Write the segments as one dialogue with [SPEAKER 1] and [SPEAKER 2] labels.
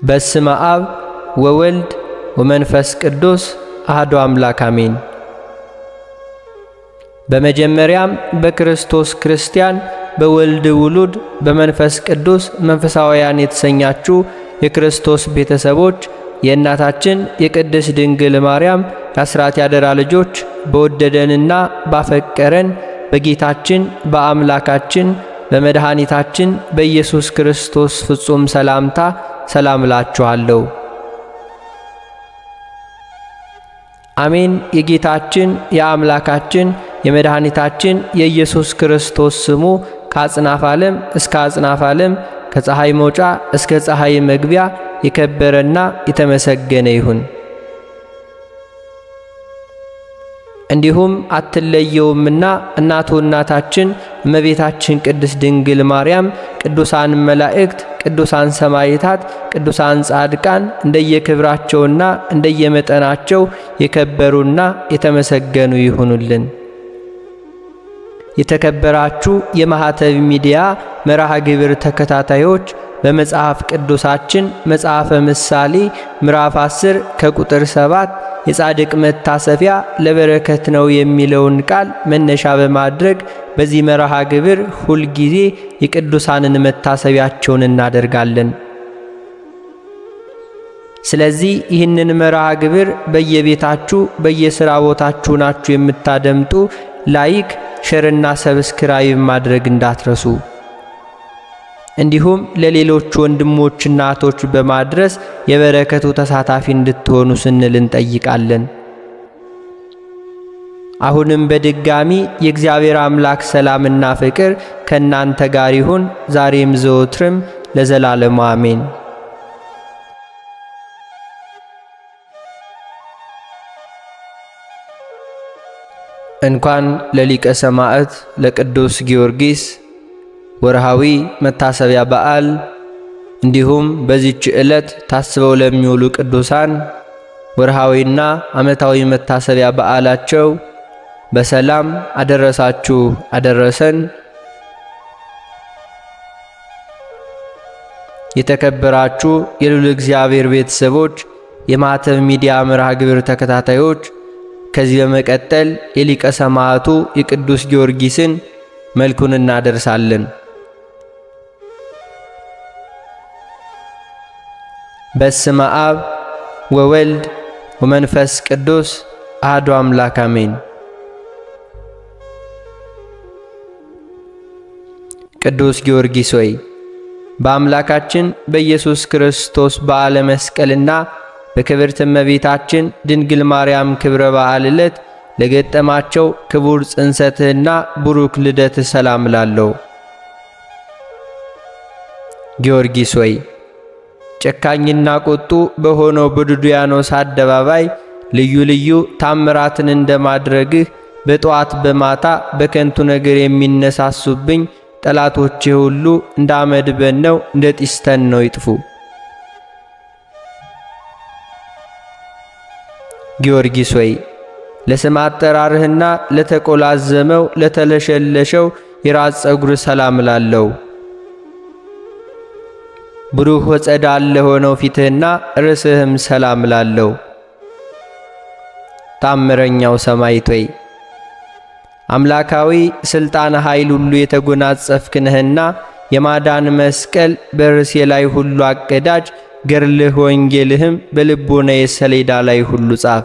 [SPEAKER 1] በስመ አብ ወወልድ ወመንፈስ ቅዱስ አሐዱ አምላክ አሜን። በመጀመሪያም በክርስቶስ ክርስቲያን በወልድ ውሉድ በመንፈስ ቅዱስ መንፈሳውያን የተሰኛችሁ የክርስቶስ ቤተሰቦች የእናታችን የቅድስት ድንግል ማርያም የአስራት ያደራ ልጆች በወደደንና ባፈቀረን በጌታችን በአምላካችን በመድኃኒታችን በኢየሱስ ክርስቶስ ፍጹም ሰላምታ ሰላም እላችኋለሁ። አሜን። የጌታችን የአምላካችን የመድኃኒታችን የኢየሱስ ክርስቶስ ስሙ ከአጽናፍ ዓለም እስከ አጽናፍ ዓለም ከፀሐይ መውጫ እስከ ፀሐይ መግቢያ የከበረና የተመሰገነ ይሁን። እንዲሁም አትለየውምና እናቱ እናታችን እመቤታችን ቅድስት ድንግል ማርያም፣ ቅዱሳን መላእክት፣ ቅዱሳን ሰማዕታት፣ ቅዱሳን ጻድቃን እንደየክብራቸውና እንደየመጠናቸው የከበሩና የተመሰገኑ ይሁኑልን። የተከበራችሁ የማኅተብ ሚዲያ መርሃ ግብር ተከታታዮች በመጽሐፍ ቅዱሳችን መጽሐፈ ምሳሌ ምዕራፍ 10 ከቁጥር 7 የጻድቅ መታሰቢያ ለበረከት ነው የሚለውን ቃል መነሻ በማድረግ በዚህ መርሃ ግብር ሁልጊዜ የቅዱሳንን መታሰቢያቸውን እናደርጋለን። ስለዚህ ይህንን መርሃ ግብር በየቤታችሁ በየሥራ ቦታችሁ ናችሁ የምታደምጡ ላይክ፣ ሸርና ሰብስክራይብ ማድረግ እንዳትረሱ። እንዲሁም ለሌሎች ወንድሞችና እህቶች በማድረስ የበረከቱ ተሳታፊ እንድትሆኑ ስንል እንጠይቃለን። አሁንም በድጋሚ የእግዚአብሔር አምላክ ሰላምና ፍቅር ከእናንተ ጋር ይሁን፣ ዛሬም ዘወትርም ለዘላለሙ አሜን። እንኳን ለሊቀ ሰማዕት ለቅዱስ ጊዮርጊስ ወርሃዊ መታሰቢያ በዓል እንዲሁም በዚች ዕለት ታስበው ለሚውሉ ቅዱሳን ወርሃዊና ዓመታዊ መታሰቢያ በዓላቸው በሰላም አደረሳችሁ አደረሰን። የተከበራችሁ የልዑል እግዚአብሔር ቤተሰቦች፣ የማኅተብ ሚዲያ መርሃ ግብር ተከታታዮች ከዚህ በመቀጠል የሊቀ ሰማዕቱ የቅዱስ ጊዮርጊስን መልኩን እናደርሳለን። በስመ አብ ወወልድ ወመንፈስ ቅዱስ አሐዱ አምላክ አሜን። ቅዱስ ጊዮርጊስ ሆይ በአምላካችን በኢየሱስ ክርስቶስ በዓለ መስቀልና በክብርት እመቤታችን ድንግል ማርያም ክብረ በዓል ዕለት ለገጠማቸው ክቡር ጽንሰትህና ቡሩክ ልደትህ ሰላም ላለው ጊዮርጊስ ሆይ ጨካኝና ቁጡ በሆነው በዱድያኖስ አደባባይ ልዩ ልዩ ታምራትን እንደማድረግህ በጠዋት በማታ በከንቱ ነገር የሚነሳሱብኝ ጠላቶቼ ሁሉ እንደ አመድ በነው እንደ ጢስተን ነው ይጥፉ። ጊዮርጊስ ሆይ ለስም አጠራርህና ለተቆላዘመው ለተለሸለሸው የራስ ጸጉር ሰላም ላለው ብሩህ ወጸዳል ለሆነው ፊትህና ርዕስህም ሰላም ላለው ታምረኛው ሰማዕት ሆይ አምላካዊ ሥልጣን ኃይል ሁሉ የተጎናጸፍክ ነህና የማዳን መስቀል በርዕሴ ላይ ሁሉ አቀዳጅ ገርልህ ወንጌልህም በልቦናዬ ሰሌዳ ላይ ሁሉ ጻፍ።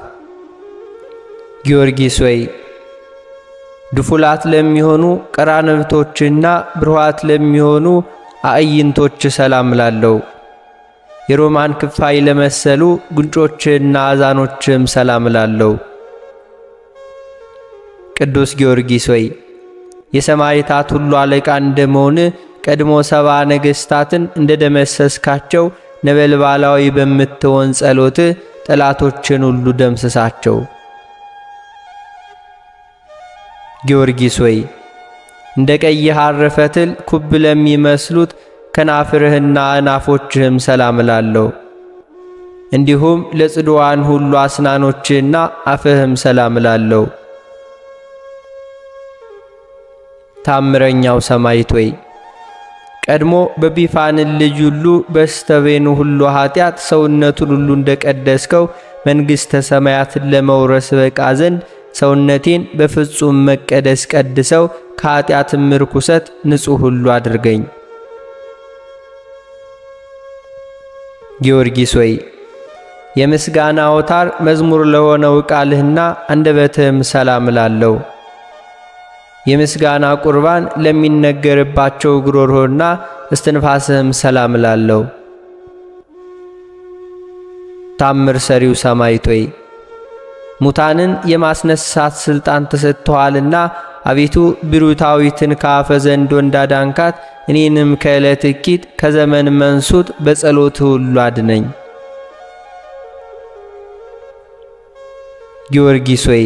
[SPEAKER 1] ጊዮርጊስ ሆይ ድፉላት ለሚሆኑ ቀራንብቶችና ብሩሃት ለሚሆኑ አዕይንቶች ሰላም ላለው የሮማን ክፋይ ለመሰሉ ጉንጮችህና አዛኖችህም ሰላም ላለው ቅዱስ ጊዮርጊስ ሆይ የሰማዕታት ሁሉ አለቃ እንደመሆን ቀድሞ ሰባ ነገሥታትን እንደ ደመሰስካቸው ነበልባላዊ በምትሆን ጸሎትህ ጠላቶችን ሁሉ ደምስሳቸው። ጊዮርጊስ ሆይ እንደ ቀይ ሐር ፈትል ኩብ ለሚመስሉት ከናፍርህና አናፎችህም ሰላም እላለሁ። እንዲሁም ለጽድዋን ሁሉ አስናኖችህና አፍህም ሰላም እላለሁ። ታምረኛው ሰማዕት ሆይ ቀድሞ በቢፋንን ልጅ ሁሉ በስተቤኑ ሁሉ ኃጢአት ሰውነቱን ሁሉ እንደቀደስከው መንግሥተ ሰማያትን ለመውረስ በቃ ዘንድ ሰውነቴን በፍጹም መቀደስ ቀድሰው ከኃጢአትም ርኩሰት ንጹሕ ሁሉ አድርገኝ። ጊዮርጊስ ሆይ የምስጋና አውታር መዝሙር ለሆነው ቃልህና አንደበትህም ሰላም እላለሁ። የምስጋና ቁርባን ለሚነገርባቸው ጉሮሮና እስትንፋስህም ሰላም እላለሁ። ታምር ሰሪው ሰማዕት ሆይ ሙታንን የማስነሳት ሥልጣን ተሰጥቶሃልና አቤቱ ብሩታዊትን ከአፈ ዘንዶ እንዳዳንካት እኔንም ከዕለት እኪት ከዘመን መንሱት በጸሎት ሁሉ አድነኝ። ጊዮርጊስ ሆይ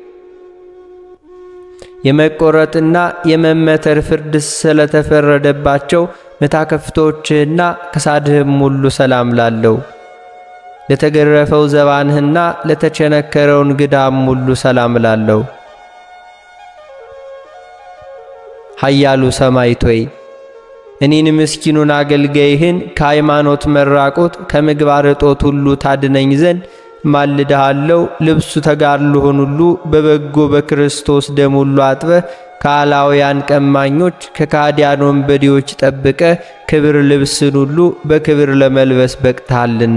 [SPEAKER 1] የመቆረጥና የመመተር ፍርድ ስለተፈረደባቸው መታከፍቶችህና ከሳድህም ሁሉ ሰላም ላለው ለተገረፈው ዘባንህና ለተቸነከረውን ግዳም ሁሉ ሰላም ላለው ኃያሉ ሰማዕት ሆይ እኔን ምስኪኑን አገልጋይህን ከሃይማኖት መራቆት ከምግባር እጦት ሁሉ ታድነኝ ዘንድ ማልድሃለው። ልብሱ ተጋድሎህን ሁሉ በበጎ በክርስቶስ ደም ሁሉ አጥበህ ከአላውያን ቀማኞች ከካዲያን ወንበዴዎች ጠብቀ ክብር ልብስን ሁሉ በክብር ለመልበስ በቅተሃልና።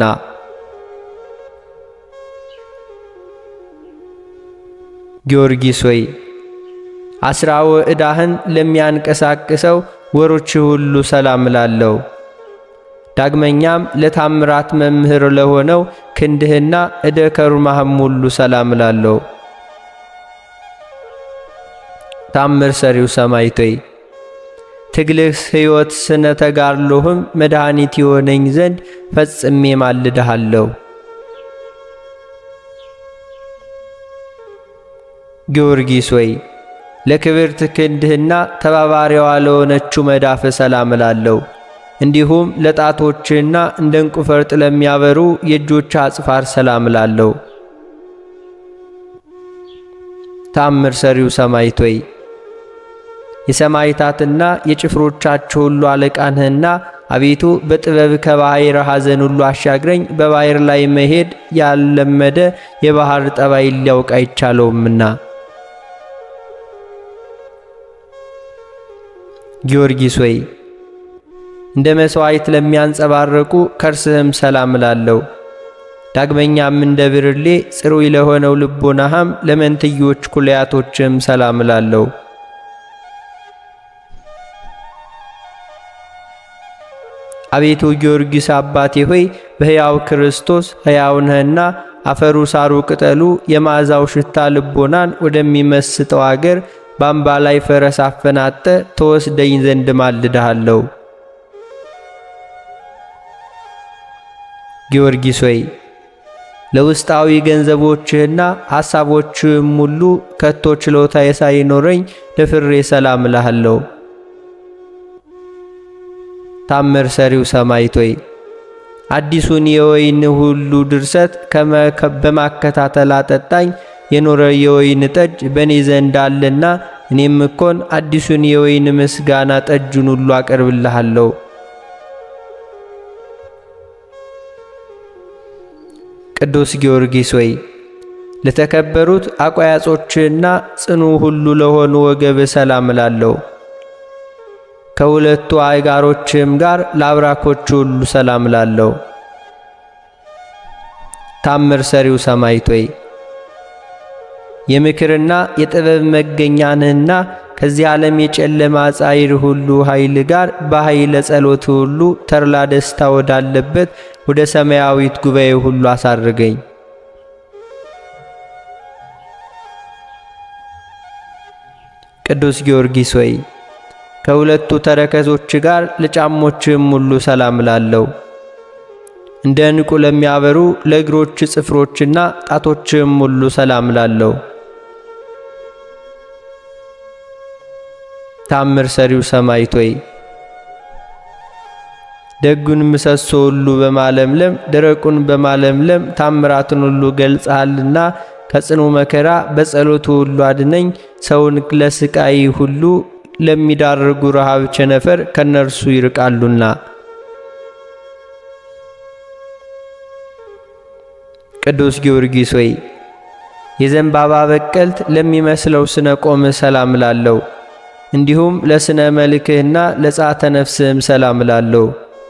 [SPEAKER 1] ጊዮርጊስ ሆይ አስራወ ዕዳህን ለሚያንቀሳቅሰው ወሮች ሁሉ ሰላም እላለሁ። ዳግመኛም ለታምራት መምህር ለሆነው ክንድህና እደ ከሩማህም ሁሉ ሰላም እላለሁ። ታምር ሰሪው ሰማዕት ሆይ ትግልህ ሕይወት ስነ ተጋድሎህም መድኃኒት የሆነኝ ዘንድ ፈጽሜ ማልድሃለሁ። ጊዮርጊስ ሆይ ለክብርት ክንድህና ተባባሪዋ ለሆነችው መዳፍ ሰላም እላለሁ። እንዲሁም ለጣቶችህና እንደ ዕንቁ ፈርጥ ለሚያበሩ የእጆች አጽፋር ሰላም እላለሁ። ታምር ሰሪው ሰማዕት ሆይ የሰማዕታትና የጭፍሮቻቸው ሁሉ አለቃ ነህና አቤቱ በጥበብ ከባሕር ሐዘን ሁሉ አሻግረኝ። በባሕር ላይ መሄድ ያልለመደ የባሕር ጠባይ ሊያውቅ አይቻለውምና። ጊዮርጊስ ሆይ እንደ መሥዋዕት ለሚያንጸባረቁ ከርስህም ሰላም እላለሁ። ዳግመኛም እንደ ብርሌ ጽሩይ ለሆነው ልቦናህም ለመንትዮች ኩልያቶችም ሰላም እላለሁ። አቤቱ ጊዮርጊስ አባቴ ሆይ በሕያው ክርስቶስ ሕያው ነህና አፈሩ ሳሩ ቅጠሉ የመዓዛው ሽታ ልቦናን ወደሚመስጠው አገር በአምባ ላይ ፈረስ አፈናጠ ተወስደኝ ዘንድ ማልድሃለሁ። ጊዮርጊስ ሆይ ለውስጣዊ ገንዘቦችህና ሐሳቦችህም ሁሉ ከቶ ችሎታ ሳይኖረኝ ደፍሬ ሰላም እልሃለሁ። ታምር ሰሪው ሰማዕት ሆይ አዲሱን የወይን ሁሉ ድርሰት በማከታተል አጠጣኝ። የኖረ የወይን ጠጅ በእኔ ዘንድ አለና እኔም እኮን አዲሱን የወይን ምስጋና ጠጁን ሁሉ አቀርብልሃለሁ። ቅዱስ ጊዮርጊስ ሆይ ለተከበሩት አቋያጾችና ጽኑ ሁሉ ለሆኑ ወገብ ሰላም እላለሁ። ከሁለቱ አይጋሮችም ጋር ለአብራኮቹ ሁሉ ሰላም እላለሁ። ታምር ሰሪው ሰማዕት ሆይ የምክርና የጥበብ መገኛ ነህና ከዚህ ዓለም የጨለማ ጻይር ሁሉ ኃይል ጋር በኃይለ ጸሎት ሁሉ ተድላ ደስታ ወዳለበት ወደ ሰማያዊት ጉባኤ ሁሉ አሳርገኝ። ቅዱስ ጊዮርጊስ ሆይ ከሁለቱ ተረከዞች ጋር ለጫሞችም ሁሉ ሰላም እላለሁ። እንደ ዕንቁ ለሚያበሩ ለእግሮች ጽፍሮችና ጣቶችም ሁሉ ሰላም እላለሁ። ታምር ሰሪው ሰማዕት ሆይ ደጉን ምሰሶ ሁሉ በማለምለም ደረቁን በማለምለም ታምራትን ሁሉ ገልጸሃልና ከጽኑ መከራ በጸሎቱ ሁሉ አድነኝ። ሰውን ለስቃይ ሁሉ ለሚዳርጉ ረሃብ ቸነፈር ከነርሱ ይርቃሉና። ቅዱስ ጊዮርጊስ ሆይ የዘንባባ በቀልት ለሚመስለው ስነ ቆምህ ሰላም ላለው እንዲሁም ለስነ መልክህና ለጻተ ነፍስህም ሰላም ላለው።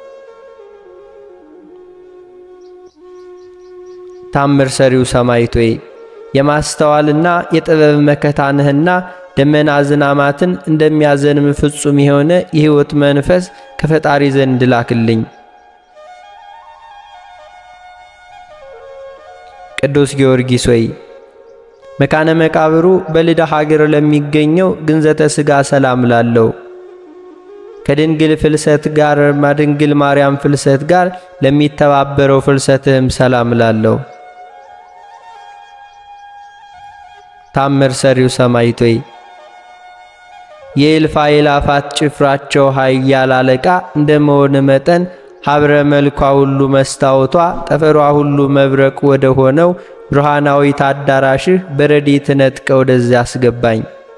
[SPEAKER 1] ታምር ሰሪው ሰማዕት ሆይ የማስተዋልና የጥበብ መከታንህና ደመና ዝናማትን እንደሚያዘንም ፍጹም የሆነ የሕይወት መንፈስ ከፈጣሪ ዘንድ ላክልኝ። ቅዱስ ጊዮርጊስ ሆይ መካነ መቃብሩ በልዳ ሀገር ለሚገኘው ግንዘተ ሥጋ ሰላም ላለው ከድንግል ፍልሰት ጋር ማድንግል ማርያም ፍልሰት ጋር ለሚተባበረው ፍልሰትህም ሰላም ላለው። ታምር ሰሪው ሰማዕት ሆይ የእልፍ አእላፋት ጭፍራቸው ኃያል አለቃ እንደመሆን መጠን ሀብረ መልኳ ሁሉ መስታወቷ ጠፈሯ ሁሉ መብረቅ ወደ ሆነው ብርሃናዊት አዳራሽህ በረድኤት ነጥቀ ወደዚያ አስገባኝ።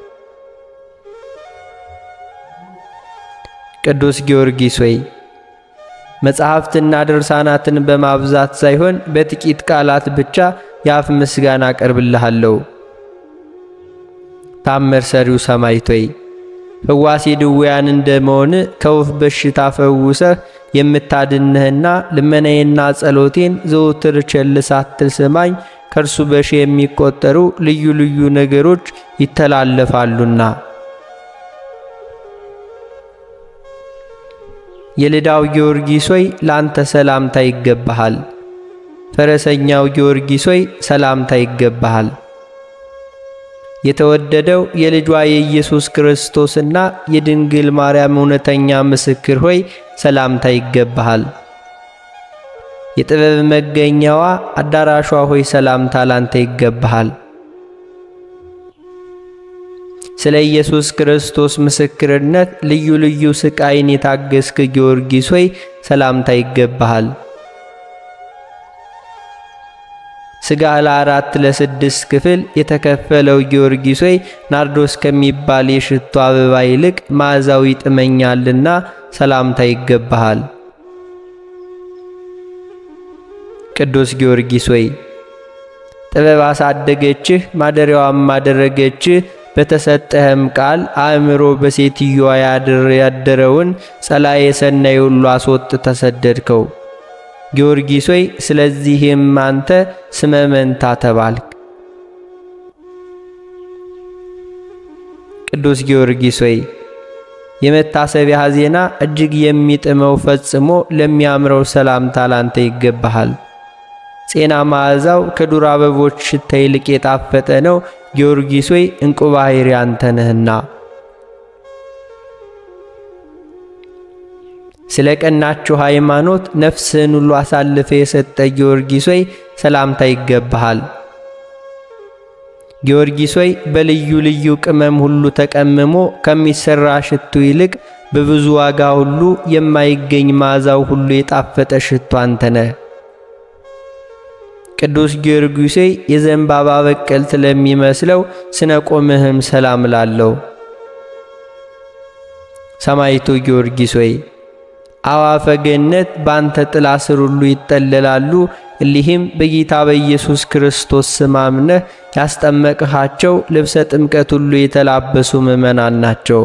[SPEAKER 1] ቅዱስ ጊዮርጊስ ሆይ መጻሕፍትና ድርሳናትን በማብዛት ሳይሆን በጥቂት ቃላት ብቻ የአፍ ምስጋና አቀርብልሃለሁ። ታምር ሰሪው ሰማዕት ሆይ ፈዋሴ ድውያን እንደመሆን ከወፍ በሽታ ፈውሰህ የምታድንህና ልመናዬና ጸሎቴን ዘውትር ቸል ሳትል ስማኝ። ከእርሱ በሺ የሚቆጠሩ ልዩ ልዩ ነገሮች ይተላለፋሉና። የልዳው ጊዮርጊስ ሆይ ላንተ ሰላምታ ይገባሃል። ፈረሰኛው ጊዮርጊስ ሆይ ሰላምታ ይገባሃል። የተወደደው የልጇ የኢየሱስ ክርስቶስና የድንግል ማርያም እውነተኛ ምስክር ሆይ ሰላምታ ይገባሃል። የጥበብ መገኛዋ አዳራሿ ሆይ ሰላምታ ላንተ ይገባሃል። ስለ ኢየሱስ ክርስቶስ ምስክርነት ልዩ ልዩ ስቃይን የታገስክ ጊዮርጊስ ሆይ ሰላምታ ይገባሃል። ሥጋ ለአራት ለስድስት ክፍል የተከፈለው ጊዮርጊስ ሆይ ናርዶስ ከሚባል የሽቶ አበባ ይልቅ መዓዛው ይጥመኛልና ሰላምታ ይገባሃል። ቅዱስ ጊዮርጊስ ሆይ ጥበብ አሳደገችህ፣ ማደሪያዋም አደረገችህ። በተሰጠህም ቃል አእምሮ በሴትዮዋ ያድር ያደረውን ጸላኤ ሰናይ ሁሉ አስወጥ ተሰደድከው። ጊዮርጊስ ሆይ ስለዚህም አንተ ስመ መንታ ተባልክ። ቅዱስ ጊዮርጊስ ሆይ የመታሰቢያ ዜና እጅግ የሚጥመው ፈጽሞ ለሚያምረው ሰላምታ ላንተ ይገባሃል። ጼና መዓዛው ከዱር አበቦች ሽታ ይልቅ የጣፈጠ ነው። ጊዮርጊስ ሆይ እንቁ ባሕሪ አንተ ነህና ስለ ቀናችሁ ሃይማኖት ነፍስህን ሁሉ አሳልፈ የሰጠ ጊዮርጊስ ሆይ ሰላምታ ይገባሃል። ጊዮርጊስ ሆይ በልዩ ልዩ ቅመም ሁሉ ተቀምሞ ከሚሰራ ሽቱ ይልቅ በብዙ ዋጋ ሁሉ የማይገኝ መዓዛው ሁሉ የጣፈጠ ሽቱ አንተ ነህ። ቅዱስ ጊዮርጊስ ሆይ የዘንባባ በቀልት ለሚመስለው ስነ ቆምህም ሰላም ላለው። ሰማዕቱ ጊዮርጊስ ሆይ አዋፈ ገነት ባንተ ጥላ ስር ሁሉ ይጠለላሉ። እሊህም በጌታ በኢየሱስ ክርስቶስ ስም አምነህ ያስጠመቅሃቸው ልብሰ ጥምቀት ሁሉ የተላበሱ ምእመናን ናቸው።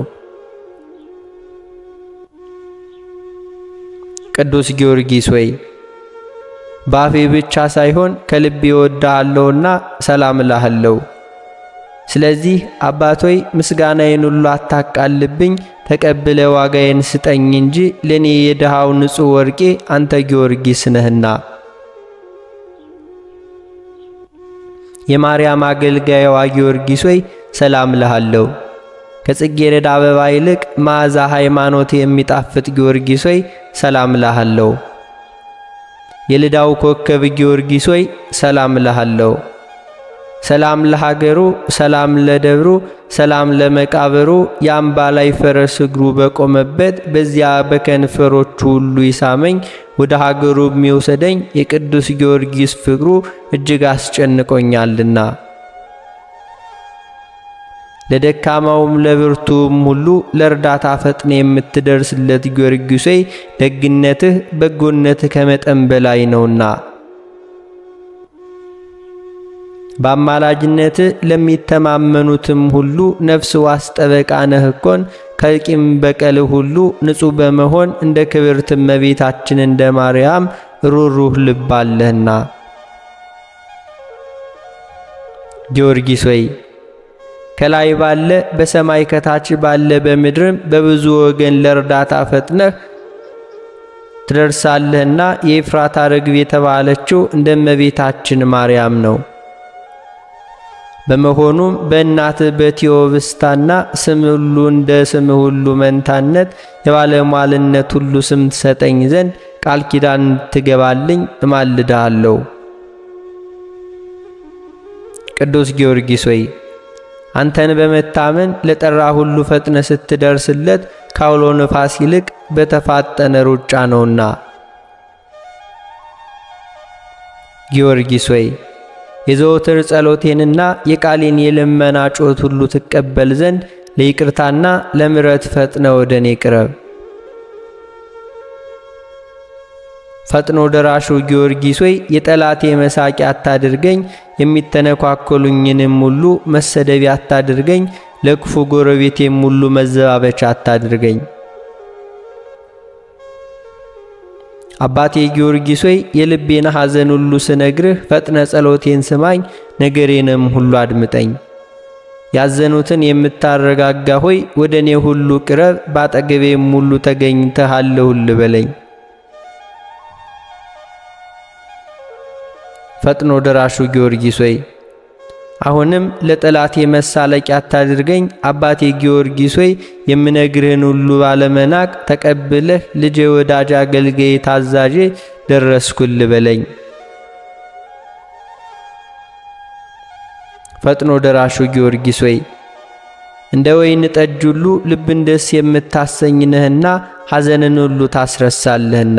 [SPEAKER 1] ቅዱስ ጊዮርጊስ ሆይ በአፌ ብቻ ሳይሆን ከልቤ እወድሃለሁና ሰላም እልሃለሁ። ስለዚህ አባት ሆይ ምስጋናዬን ሁሉ አታቃልብኝ፣ ተቀብለ ዋጋዬን ስጠኝ እንጂ ለእኔ የድሃው ንጹሕ ወርቄ አንተ ጊዮርጊስ ነህና። የማርያም አገልጋይዋ ጊዮርጊስ ሆይ ሰላም እልሃለሁ። ከጽጌረዳ አበባ ይልቅ መዓዛ ሃይማኖት የሚጣፍጥ ጊዮርጊስ ሆይ ሰላም እልሃለሁ። የልዳው ኮከብ ጊዮርጊስ ሆይ ሰላም እልሃለሁ። ሰላም ለሀገሩ፣ ሰላም ለደብሩ፣ ሰላም ለመቃብሩ የአምባ ላይ ፈረስ እግሩ በቆመበት በዚያ በከንፈሮቹ ሁሉ ይሳመኝ ወደ ሀገሩ የሚወሰደኝ የቅዱስ ጊዮርጊስ ፍቅሩ እጅግ አስጨንቆኛልና። ለደካማውም ለብርቱም ሁሉ ለእርዳታ ፈጥነ የምትደርስለት ጊዮርጊስ ሆይ ደግነትህ በጎነትህ ከመጠን በላይ ነውና በአማላጅነትህ ለሚተማመኑትም ሁሉ ነፍስ ዋስ ጠበቃ ነህ እኮን ከቂም በቀል ሁሉ ንጹሕ በመሆን እንደ ክብርት እመቤታችን እንደ ማርያም ሩሩህ ልብ አለህና። ጊዮርጊስ ሆይ ከላይ ባለ በሰማይ ከታች ባለ በምድርም በብዙ ወገን ለእርዳታ ፈጥነህ ትደርሳለህና የኤፍራታ ርግብ የተባለችው እንደ እመቤታችን ማርያም ነው። በመሆኑም በእናትህ በቴዎብስታና ስም ሁሉ እንደ ስም ሁሉ መንታነት የባለሟልነት ሁሉ ስም ትሰጠኝ ዘንድ ቃል ኪዳን ትገባልኝ እማልድሃለሁ። ቅዱስ ጊዮርጊስ ሆይ አንተን በመታመን ለጠራ ሁሉ ፈጥነ ስትደርስለት ካውሎ ነፋስ ይልቅ በተፋጠነ ሩጫ ነውና። ጊዮርጊስ ሆይ የዘወትር ጸሎቴንና የቃሌን የልመና ጮት ሁሉ ትቀበል ዘንድ ለይቅርታና ለምሕረት ፈጥነ ወደ እኔ ቅረብ። ፈጥኖ ደራሹ ጊዮርጊስ ሆይ የጠላቴ መሳቂያ አታድርገኝ፣ የሚተነኳኮሉኝንም ሁሉ መሰደቢያ አታድርገኝ፣ ለክፉ ጎረቤቴም ሁሉ መዘባበቻ አታድርገኝ። አባቴ ጊዮርጊስ ሆይ የልቤን ሐዘን ሁሉ ስነግርህ ፈጥነ ጸሎቴን ስማኝ፣ ነገሬንም ሁሉ አድምጠኝ። ያዘኑትን የምታረጋጋ ሆይ ወደ እኔ ሁሉ ቅረብ፣ ባጠገቤም ሁሉ ተገኝተህ አለሁልህ በለኝ። ፈጥኖ ደራሹ ጊዮርጊስ ሆይ አሁንም ለጠላቴ መሳለቂያ አታድርገኝ። አባቴ ጊዮርጊስ ሆይ የምነግርህን ሁሉ ባለመናቅ ተቀብለህ ልጄ ወዳጅ አገልጋዬ ታዛዤ ደረስኩል በለኝ። ፈጥኖ ደራሹ ጊዮርጊስ ሆይ እንደ ወይን ጠጅ ሁሉ ልብን ደስ የምታሰኝ ነህና ሐዘንን ሁሉ ታስረሳለህና።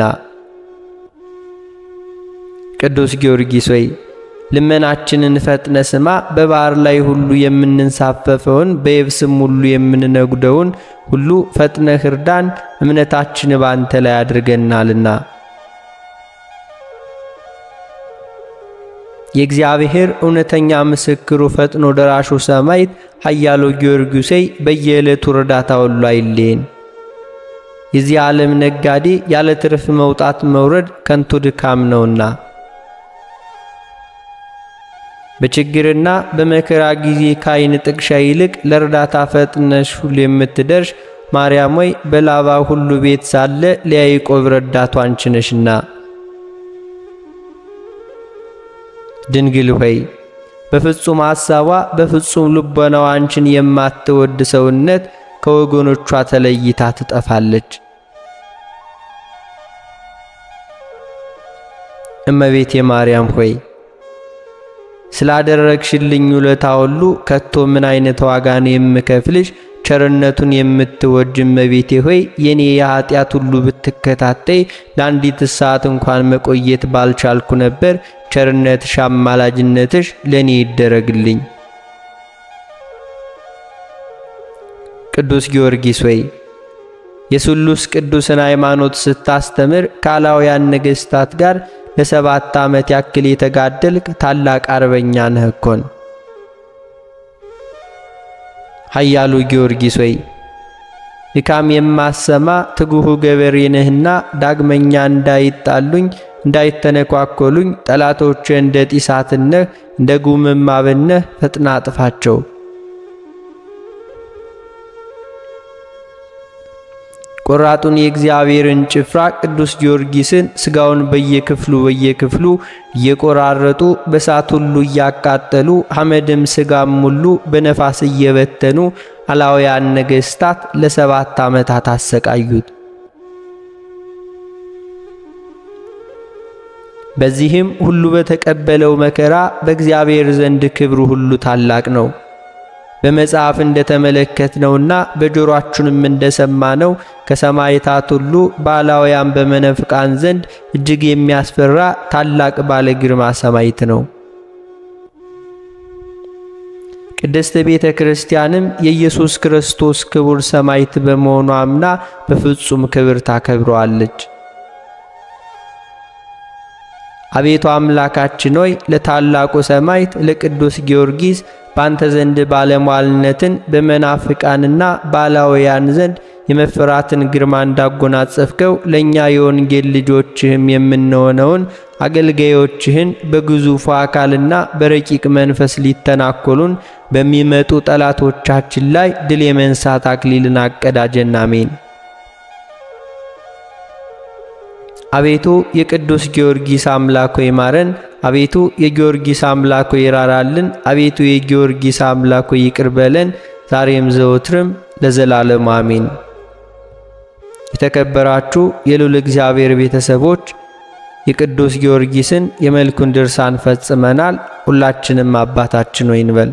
[SPEAKER 1] ቅዱስ ጊዮርጊስ ሆይ ልመናችንን ፈጥነ ስማ። በባህር ላይ ሁሉ የምንንሳፈፈውን በየብስም ሁሉ የምንነጉደውን ሁሉ ፈጥነህ እርዳን፣ እምነታችን ባንተ ላይ አድርገናልና። የእግዚአብሔር እውነተኛ ምስክሩ ፈጥኖ ደራሹ ሰማዕት ኃያሉ ጊዮርጊስ ሆይ በየዕለቱ እርዳታ ሁሉ አይለየን። የዚህ ዓለም ነጋዴ ያለ ትርፍ መውጣት መውረድ ከንቱ ድካም ነውና በችግርና በመከራ ጊዜ ከዓይን ጥቅሻ ይልቅ ለእርዳታ ፈጥነሽ ሁሉ የምትደርሽ ማርያም ሆይ በላባ ሁሉ ቤት ሳለ ለያዕቆብ ረዳቱ አንቺ ነሽና። ድንግል ሆይ በፍጹም ሐሳቧ በፍጹም ልቦናዋ አንቺን የማትወድ ሰውነት ከወገኖቿ ተለይታ ትጠፋለች። እመቤቴ ማርያም ሆይ ስላደረግሽልኝ ውለታ ሁሉ ከቶ ምን አይነት ዋጋ ነው የምከፍልሽ? ቸርነቱን የምትወጅ እመቤቴ ሆይ የኔ የኀጢአት ሁሉ ብትከታተይ ለአንዲት ሰዓት እንኳን መቆየት ባልቻልኩ ነበር። ቸርነትሽ፣ አማላጅነትሽ ለእኔ ይደረግልኝ። ቅዱስ ጊዮርጊስ ሆይ የስሉስ ቅዱስን ሃይማኖት ስታስተምር ካላውያን ነገሥታት ጋር ለሰባት ዓመት ያክል የተጋደልክ ታላቅ አርበኛ ነህ እኮን። ኃያሉ ጊዮርጊስ ሆይ ድካም የማሰማ ትጉሁ ገበሬ ነህና ዳግመኛ እንዳይጣሉኝ እንዳይተነኳኮሉኝ ጠላቶች እንደ ጢሳትነህ እንደ ጉምም አብነህ ፈጥና አጥፋቸው። ቆራጡን የእግዚአብሔርን ጭፍራ ቅዱስ ጊዮርጊስን ሥጋውን በየክፍሉ በየክፍሉ እየቆራረጡ በሳት ሁሉ እያቃጠሉ ሐመድም ሥጋም ሁሉ በነፋስ እየበተኑ አላውያን ነገሥታት ለሰባት ዓመታት አሰቃዩት። በዚህም ሁሉ በተቀበለው መከራ በእግዚአብሔር ዘንድ ክብሩ ሁሉ ታላቅ ነው። በመጽሐፍ እንደተመለከትነውና በጆሮአችንም እንደሰማነው ከሰማዕታት ሁሉ ባላውያን በመነፍቃን ዘንድ እጅግ የሚያስፈራ ታላቅ ባለ ግርማ ሰማዕት ነው። ቅድስት ቤተ ክርስቲያንም የኢየሱስ ክርስቶስ ክቡር ሰማዕት በመሆኑ አምና በፍጹም ክብር ታከብረዋለች። አቤቱ አምላካችን ሆይ ለታላቁ ሰማዕት ለቅዱስ ጊዮርጊስ ባንተ ዘንድ ባለሟልነትን በመናፍቃንና ባላውያን ዘንድ የመፈራትን ግርማ እንዳጎናጸፍከው ለእኛ የወንጌል ልጆችህም የምንሆነውን አገልጋዮችህን በግዙፉ አካልና በረቂቅ መንፈስ ሊተናኮሉን በሚመጡ ጠላቶቻችን ላይ ድል የመንሳት አክሊልን አቀዳጀን። አሜን። አቤቱ የቅዱስ ጊዮርጊስ አምላክ ሆይ ማረን። አቤቱ የጊዮርጊስ አምላክ ሆይ ይራራልን። አቤቱ የጊዮርጊስ አምላክ ሆይ ይቅር በለን፣ ዛሬም ዘወትርም ለዘላለሙ አሜን። የተከበራችሁ የልዑል እግዚአብሔር ቤተሰቦች የቅዱስ ጊዮርጊስን የመልኩን ድርሳን ፈጽመናል። ሁላችንም አባታችን ሆይ እንበል።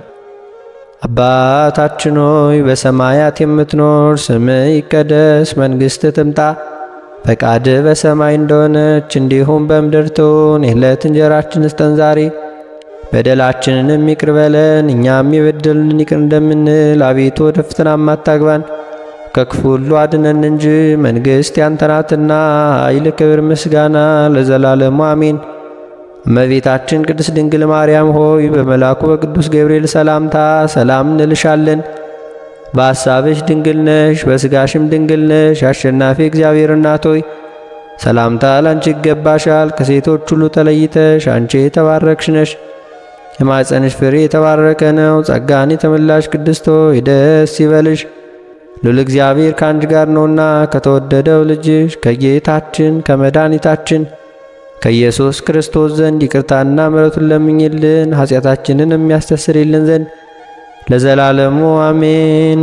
[SPEAKER 1] አባታችን ሆይ በሰማያት የምትኖር፣ ስምህ ይቀደስ፣ መንግሥትህ ትምጣ ፈቃድ በሰማይ እንደሆነች እንዲሁም በምድር ትሁን። የዕለት እንጀራችንን ስጠን ዛሬ፣ በደላችንንም ይቅር በለን እኛም የበደሉንን ይቅር እንደምንል። አቤቱ ወደ ፈተናም አታግባን ከክፉ ሁሉ አድነን እንጂ መንግሥት ያንተ ናትና፣ ኃይል፣ ክብር፣ ምስጋና ለዘላለሙ አሜን። እመቤታችን ቅድስት ድንግል ማርያም ሆይ በመልአኩ በቅዱስ ገብርኤል ሰላምታ ሰላም እንልሻለን። በሐሳብሽ ድንግል ነሽ፣ በሥጋሽም ድንግል ነሽ። አሸናፊ እግዚአብሔር እናት ሆይ ሰላምታ ላንቺ ይገባሻል። ከሴቶች ሁሉ ተለይተሽ አንቺ የተባረክሽ ነሽ፣ የማኅፀንሽ ፍሬ የተባረከ ነው። ጸጋን የተመላሽ ቅድስት ሆይ ደስ ይበልሽ፣ ሉል እግዚአብሔር ከአንቺ ጋር ነውና ከተወደደው ልጅሽ ከጌታችን ከመድኃኒታችን ከኢየሱስ ክርስቶስ ዘንድ ይቅርታና ምሕረቱን ለምኝልን ኃጢአታችንን የሚያስተሰርይልን ዘንድ ለዘላለሙ አሜን።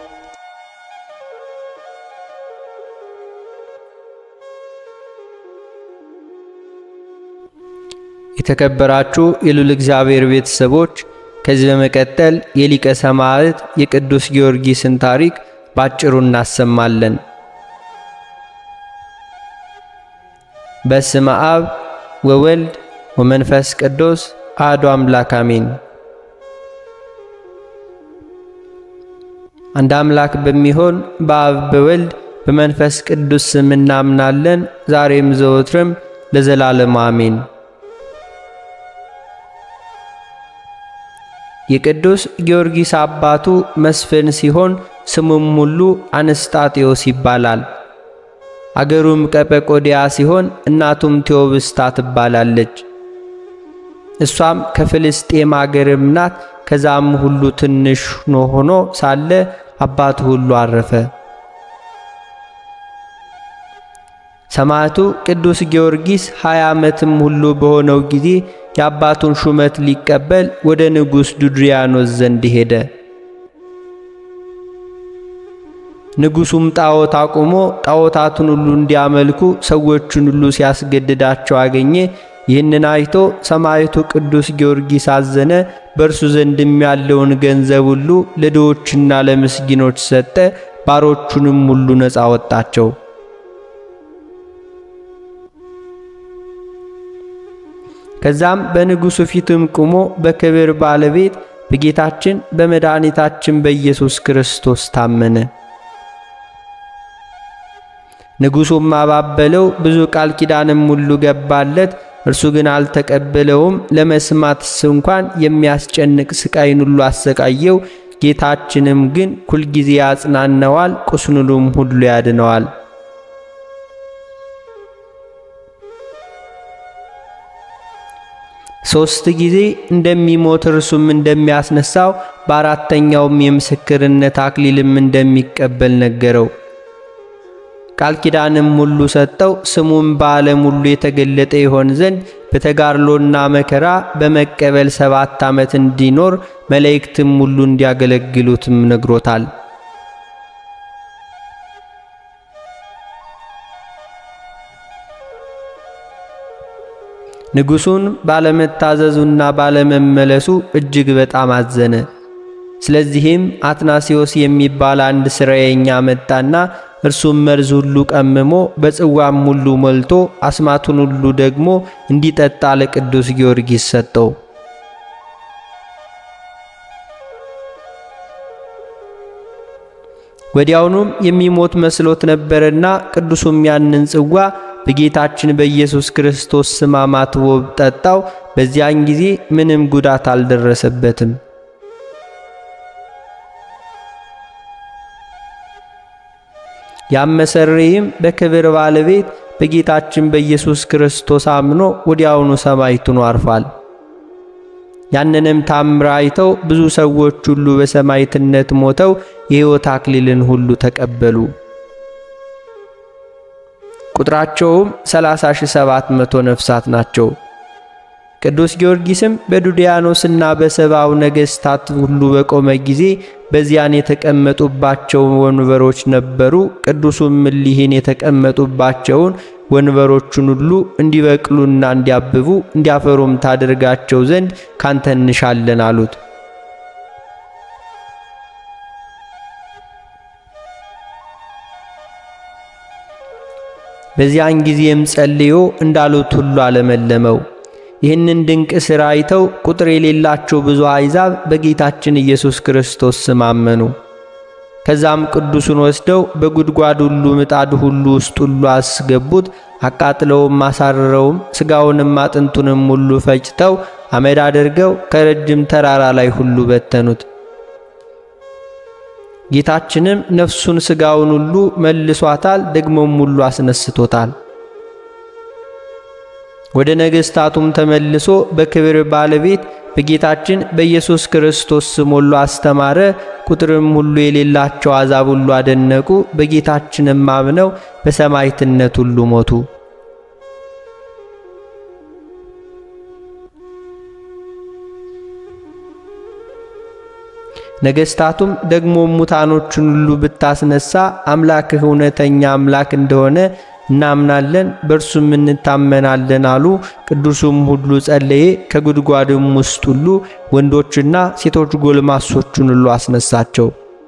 [SPEAKER 1] የተከበራችሁ የልዑል እግዚአብሔር ቤተሰቦች ከዚህ በመቀጠል የሊቀ ሰማዕት የቅዱስ ጊዮርጊስን ታሪክ ባጭሩ እናሰማለን። በስመ አብ ወወልድ ወመንፈስ ቅዱስ አሐዱ አምላክ አሜን። አንድ አምላክ በሚሆን በአብ በወልድ በመንፈስ ቅዱስ ስም እናምናለን፣ ዛሬም ዘወትርም ለዘላለም አሜን። የቅዱስ ጊዮርጊስ አባቱ መስፍን ሲሆን ስሙም ሁሉ አንስጣጤዎስ ይባላል። አገሩም ቀጰቆዲያ ሲሆን እናቱም ቴዎብስታ ትባላለች። እሷም ከፍልስጤም አገርም ናት። ከዛም ሁሉ ትንሽ ሆኖ ሳለ አባቱ ሁሉ አረፈ። ሰማዕቱ ቅዱስ ጊዮርጊስ ሀያ ዓመትም ሁሉ በሆነው ጊዜ የአባቱን ሹመት ሊቀበል ወደ ንጉሥ ዱድሪያኖስ ዘንድ ሄደ። ንጉሡም ጣዖት አቁሞ ጣዖታቱን ሁሉ እንዲያመልኩ ሰዎቹን ሁሉ ሲያስገድዳቸው አገኘ። ይህንን አይቶ ሰማዕቱ ቅዱስ ጊዮርጊስ አዘነ። በእርሱ ዘንድም ያለውን ገንዘብ ሁሉ ለድሆችና ለምስኪኖች ሰጠ። ባሮቹንም ሁሉ ነፃ ወጣቸው። ከዛም በንጉሡ ፊትም ቆሞ በክብር ባለቤት በጌታችን በመድኃኒታችን በኢየሱስ ክርስቶስ ታመነ። ንጉሡም አባበለው፣ ብዙ ቃል ኪዳንም ሁሉ ገባለት። እርሱ ግን አልተቀበለውም። ለመስማትስ እንኳን የሚያስጨንቅ ስቃይን ሁሉ አሰቃየው። ጌታችንም ግን ሁልጊዜ ያጽናነዋል፣ ቁስሉንም ሁሉ ያድነዋል። ሦስት ጊዜ እንደሚሞት እርሱም እንደሚያስነሳው በአራተኛውም የምስክርነት አክሊልም እንደሚቀበል ነገረው። ቃል ኪዳንም ሁሉ ሰጠው። ስሙም በዓለም ሁሉ የተገለጠ ይሆን ዘንድ በተጋድሎና መከራ በመቀበል ሰባት ዓመት እንዲኖር መላእክትም ሁሉ እንዲያገለግሉትም ነግሮታል። ንጉሡን ባለመታዘዙና ባለመመለሱ እጅግ በጣም አዘነ። ስለዚህም አትናሲዮስ የሚባል አንድ ስራየኛ መጣና እርሱም መርዝ ሁሉ ቀምሞ በጽዋም ሁሉ ሞልቶ አስማቱን ሁሉ ደግሞ እንዲጠጣ ለቅዱስ ጊዮርጊስ ሰጠው። ወዲያውኑም የሚሞት መስሎት ነበርና ቅዱሱም ያንን ጽዋ በጌታችን በኢየሱስ ክርስቶስ ስም አማትቦ ጠጣው። በዚያን ጊዜ ምንም ጉዳት አልደረሰበትም። ያመሰረይም በክብር ባለቤት በጌታችን በኢየሱስ ክርስቶስ አምኖ ወዲያውኑ ሰማዕቱን አርፏል። ያንንም ታምር አይተው ብዙ ሰዎች ሁሉ በሰማዕትነት ሞተው የሕይወት አክሊልን ሁሉ ተቀበሉ። ቁጥራቸውም 30700 ነፍሳት ናቸው። ቅዱስ ጊዮርጊስም በዱድያኖስና በሰባው ነገሥታት ሁሉ በቆመ ጊዜ በዚያን የተቀመጡባቸው ወንበሮች ነበሩ። ቅዱሱም እሊህን የተቀመጡባቸውን ወንበሮቹን ሁሉ እንዲበቅሉና እንዲያብቡ እንዲያፈሩም ታደርጋቸው ዘንድ ካንተ እንሻለን አሉት። በዚያን ጊዜም ጸልዮ እንዳሉት ሁሉ አለመለመው። ይህንን ድንቅ ሥራ አይተው ቁጥር የሌላቸው ብዙ አሕዛብ በጌታችን ኢየሱስ ክርስቶስ ስም አመኑ። ከዛም ቅዱሱን ወስደው በጉድጓድ ሁሉ ምጣድ ሁሉ ውስጥ ሁሉ አስገቡት። አቃጥለውም አሳርረውም ሥጋውንም አጥንቱንም ሁሉ ፈጭተው አመድ አድርገው ከረጅም ተራራ ላይ ሁሉ በተኑት። ጌታችንም ነፍሱን ሥጋውን ሁሉ መልሷታል፣ ደግሞም ሁሉ አስነስቶታል። ወደ ነገሥታቱም ተመልሶ በክብር ባለቤት በጌታችን በኢየሱስ ክርስቶስ ስም ሁሉ አስተማረ። ቁጥርም ሁሉ የሌላቸው አሕዛብ ሁሉ አደነቁ። በጌታችንም አምነው በሰማዕትነት ሁሉ ሞቱ። ነገሥታቱም ደግሞ ሙታኖችን ሁሉ ብታስነሳ አምላክህ እውነተኛ አምላክ እንደሆነ እናምናለን በእርሱም እንታመናለን አሉ። ቅዱሱም ሁሉ ጸለየ። ከጉድጓድም ውስጥ ሁሉ ወንዶችና ሴቶች ጎልማሶቹን ሁሉ አስነሳቸው።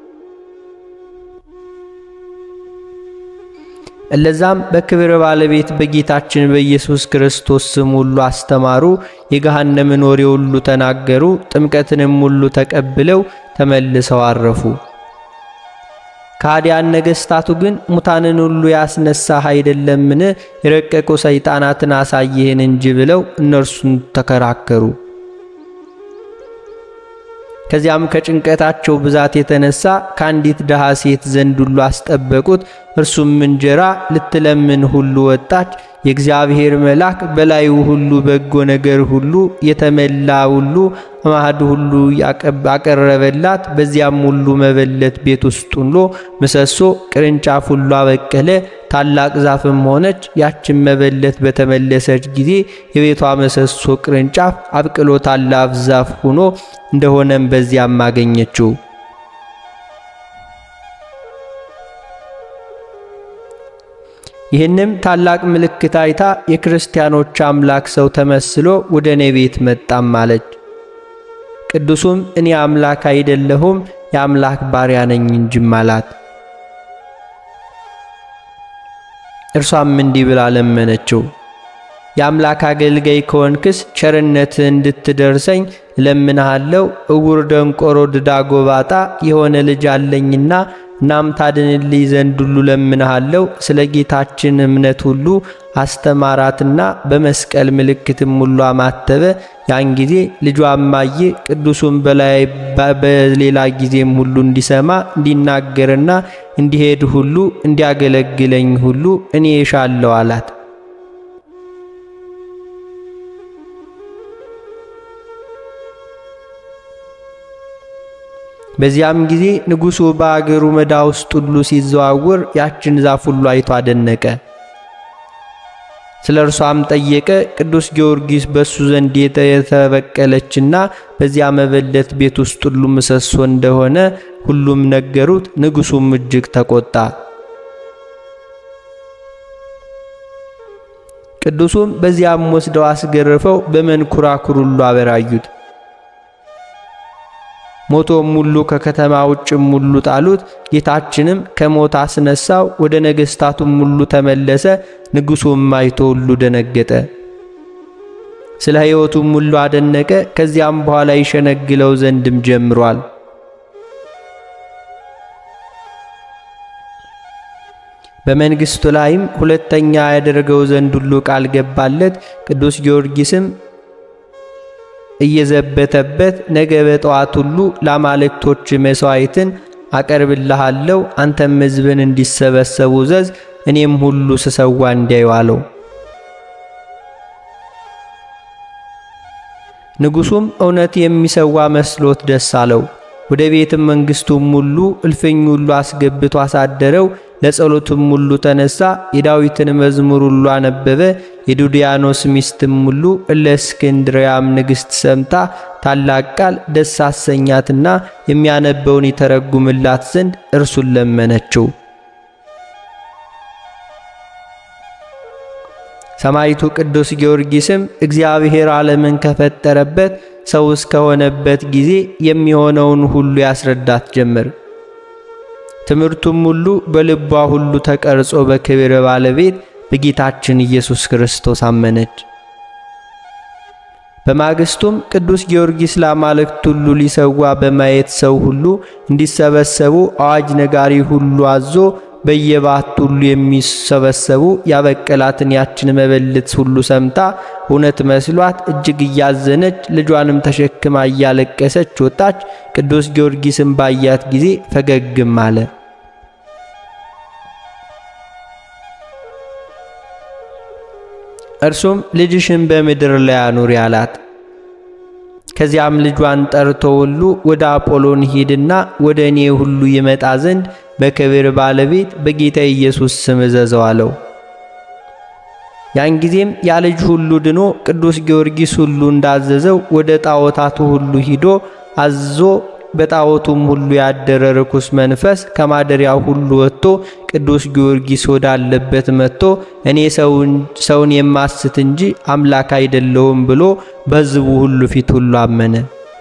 [SPEAKER 1] እለዛም በክብር ባለቤት በጌታችን በኢየሱስ ክርስቶስ ስም ሁሉ አስተማሩ። የገሃነምን ወሬ ሁሉ ተናገሩ። ጥምቀትንም ሁሉ ተቀብለው ተመልሰው አረፉ። ከሃዲያን ነገሥታቱ ግን ሙታንን ሁሉ ያስነሳህ አይደለምን? የረቀቁ ሰይጣናትን አሳየህን እንጂ ብለው እነርሱን ተከራከሩ። ከዚያም ከጭንቀታቸው ብዛት የተነሳ ከአንዲት ድሃ ሴት ዘንድ ሁሉ አስጠበቁት። እርሱም እንጀራ ልትለምን ሁሉ ወጣች። የእግዚአብሔር መልአክ በላዩ ሁሉ በጎ ነገር ሁሉ የተመላ ሁሉ ማዕድ ሁሉ አቀረበላት። በዚያም ሁሉ መበለት ቤት ውስጥ ሁሉ ምሰሶ ቅርንጫፍ ሁሉ አበቀለ። ታላቅ ዛፍም ሆነች። ያችን መበለት በተመለሰች ጊዜ የቤቷ ምሰሶ ቅርንጫፍ አብቅሎ ታላቅ ዛፍ ሆኖ እንደሆነም በዚያም አገኘችው። ይህንም ታላቅ ምልክት አይታ የክርስቲያኖች አምላክ ሰው ተመስሎ ወደ እኔ ቤት መጣም አለች። ቅዱሱም እኔ አምላክ አይደለሁም የአምላክ ባሪያ ነኝ እንጂም አላት። እርሷም እንዲህ ብላ ለመነችው። የአምላክ አገልጋይ ከሆንክስ ቸርነትህ እንድትደርሰኝ እለምንሃለሁ። እውር፣ ደንቆሮ፣ ድዳ፣ ጎባጣ የሆነ ልጅ አለኝና እናም ታድንልኝ ዘንድ ሁሉ ለምንሃለሁ። ስለ ጌታችን እምነት ሁሉ አስተማራትና በመስቀል ምልክትም ሁሉ አማተበ። ያን ጊዜ ልጇ አማዬ ቅዱሱን በላይ በሌላ ጊዜም ሁሉ እንዲሰማ እንዲናገርና እንዲሄድ ሁሉ እንዲያገለግለኝ ሁሉ እኔ እሻለሁ አላት። በዚያም ጊዜ ንጉሡ በአገሩ ሜዳ ውስጥ ሁሉ ሲዘዋውር ያችን ዛፍ ሁሉ አይቶ አደነቀ። ስለ እርሷም ጠየቀ። ቅዱስ ጊዮርጊስ በእሱ ዘንድ የተበቀለችና በዚያ መበለት ቤት ውስጥ ሁሉ ምሰሶ እንደሆነ ሁሉም ነገሩት። ንጉሡም እጅግ ተቆጣ። ቅዱሱም በዚያም ወስደው አስገርፈው በመንኩራኩር ሁሉ አበራዩት። ሞቶም ሁሉ ከከተማ ውጭም ሁሉ ጣሉት። ጌታችንም ከሞት አስነሳው፣ ወደ ነገሥታቱም ሁሉ ተመለሰ። ንጉሡም አይቶ ሁሉ ደነገጠ፣ ስለ ሕይወቱም ሁሉ አደነቀ። ከዚያም በኋላ ይሸነግለው ዘንድም ጀምሯል። በመንግሥቱ ላይም ሁለተኛ ያደርገው ዘንድ ሁሉ ቃል ገባለት። ቅዱስ ጊዮርጊስም እየዘበተበት ነገ በጠዋት ሁሉ ለአማልክቶች መሥዋዕትን አቀርብልሃለሁ፣ አንተም ሕዝብን እንዲሰበሰቡ ዘዝ፣ እኔም ሁሉ ስሰዋ እንዲያዩ አለው። ንጉሡም እውነት የሚሰዋ መስሎት ደስ አለው። ወደ ቤትም መንግሥቱም ሁሉ እልፍኝ ሁሉ አስገብቶ አሳደረው። ለጸሎትም ሁሉ ተነሳ። የዳዊትን መዝሙር ሁሉ አነበበ። የዱድያኖስ ሚስትም ሁሉ እለእስክንድርያም ንግሥት ሰምታ ታላቅ ቃል ደስ አሰኛትና የሚያነበውን ይተረጉምላት ዘንድ እርሱን ለመነችው። ሰማዕቱ ቅዱስ ጊዮርጊስም እግዚአብሔር ዓለምን ከፈጠረበት ሰው እስከሆነበት ጊዜ የሚሆነውን ሁሉ ያስረዳት ጀመር። ትምህርቱም ሁሉ በልቧ ሁሉ ተቀርጾ በክብር ባለቤት በጌታችን ኢየሱስ ክርስቶስ አመነች። በማግስቱም ቅዱስ ጊዮርጊስ ለአማልክት ሁሉ ሊሰዋ በማየት ሰው ሁሉ እንዲሰበሰቡ አዋጅ ነጋሪ ሁሉ አዞ በየባት ሁሉ የሚሰበሰቡ ያበቀላትን ያችን መበለት ሁሉ ሰምታ እውነት መስሏት እጅግ እያዘነች ልጇንም ተሸክማ እያለቀሰች ወጣች። ቅዱስ ጊዮርጊስም ባያት ጊዜ ፈገግም አለ። እርሱም ልጅሽን በምድር ላይ አኑሪ አላት። ከዚያም ልጇን ጠርቶ ሁሉ ወደ አጶሎን ሂድና ወደ እኔ ሁሉ ይመጣ ዘንድ በክብር ባለቤት በጌታ ኢየሱስ ስም እዘዘው አለው። ያን ጊዜም ያ ልጅ ሁሉ ድኖ ቅዱስ ጊዮርጊስ ሁሉ እንዳዘዘው ወደ ጣዖታቱ ሁሉ ሂዶ አዞ በጣዖቱም ሁሉ ያደረ ርኩስ መንፈስ ከማደሪያው ሁሉ ወጥቶ ቅዱስ ጊዮርጊስ ወዳለበት መጥቶ እኔ ሰውን የማስት እንጂ አምላክ አይደለሁም ብሎ በሕዝቡ ሁሉ ፊት ሁሉ አመነ።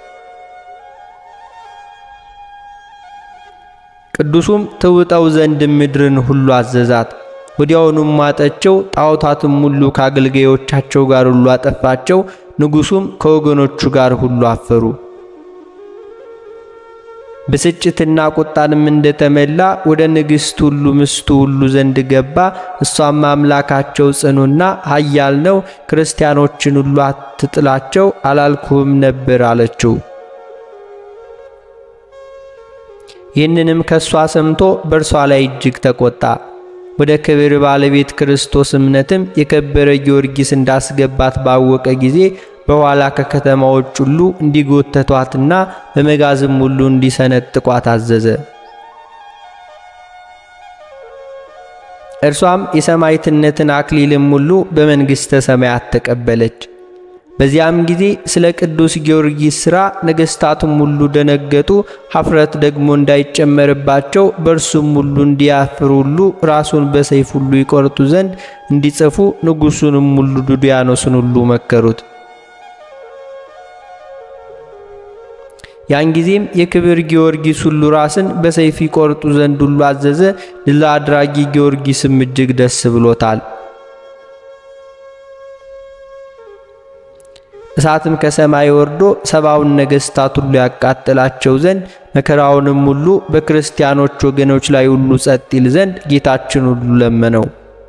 [SPEAKER 1] ቅዱሱም ትውጠው ዘንድ ምድርን ሁሉ አዘዛት። ወዲያውኑም ማጠቸው። ጣዖታትም ሁሉ ከአገልጋዮቻቸው ጋር ሁሉ አጠፋቸው። ንጉሡም ከወገኖቹ ጋር ሁሉ አፈሩ። ብስጭትና ቁጣንም እንደተመላ ወደ ንግሥት ሁሉ ምስቱ ሁሉ ዘንድ ገባ። እሷም አምላካቸው ጽኑና ኃያል ነው፣ ክርስቲያኖችን ሁሉ አትጥላቸው አላልኩህም ነበር አለችው። ይህንንም ከእሷ ሰምቶ በእርሷ ላይ እጅግ ተቆጣ። ወደ ክብር ባለቤት ክርስቶስ እምነትም የከበረ ጊዮርጊስ እንዳስገባት ባወቀ ጊዜ በኋላ ከከተማዎች ሁሉ እንዲጎተቷትና በመጋዝም ሁሉ እንዲሰነጥቋት አዘዘ። እርሷም የሰማዕትነትን አክሊልም ሁሉ በመንግሥተ ሰማያት ተቀበለች። በዚያም ጊዜ ስለ ቅዱስ ጊዮርጊስ ሥራ ነገሥታቱም ሁሉ ደነገጡ። ኀፍረት ደግሞ እንዳይጨመርባቸው በእርሱም ሁሉ እንዲያፍሩ ሁሉ ራሱን በሰይፍ ሁሉ ይቆርጡ ዘንድ እንዲጽፉ ንጉሡንም ሁሉ ዱድያኖስን ሁሉ መከሩት። ያን ጊዜም የክብር ጊዮርጊስ ሁሉ ራስን በሰይፍ ይቆርጡ ዘንድ ሁሉ አዘዘ። ድል አድራጊ ጊዮርጊስም እጅግ ደስ ብሎታል። እሳትም ከሰማይ ወርዶ ሰባውን ነገሥታት ሁሉ ያቃጥላቸው ዘንድ መከራውንም ሁሉ በክርስቲያኖች ወገኖች ላይ ሁሉ ጸጥ ይል ዘንድ ጌታችን ሁሉ ለመነው።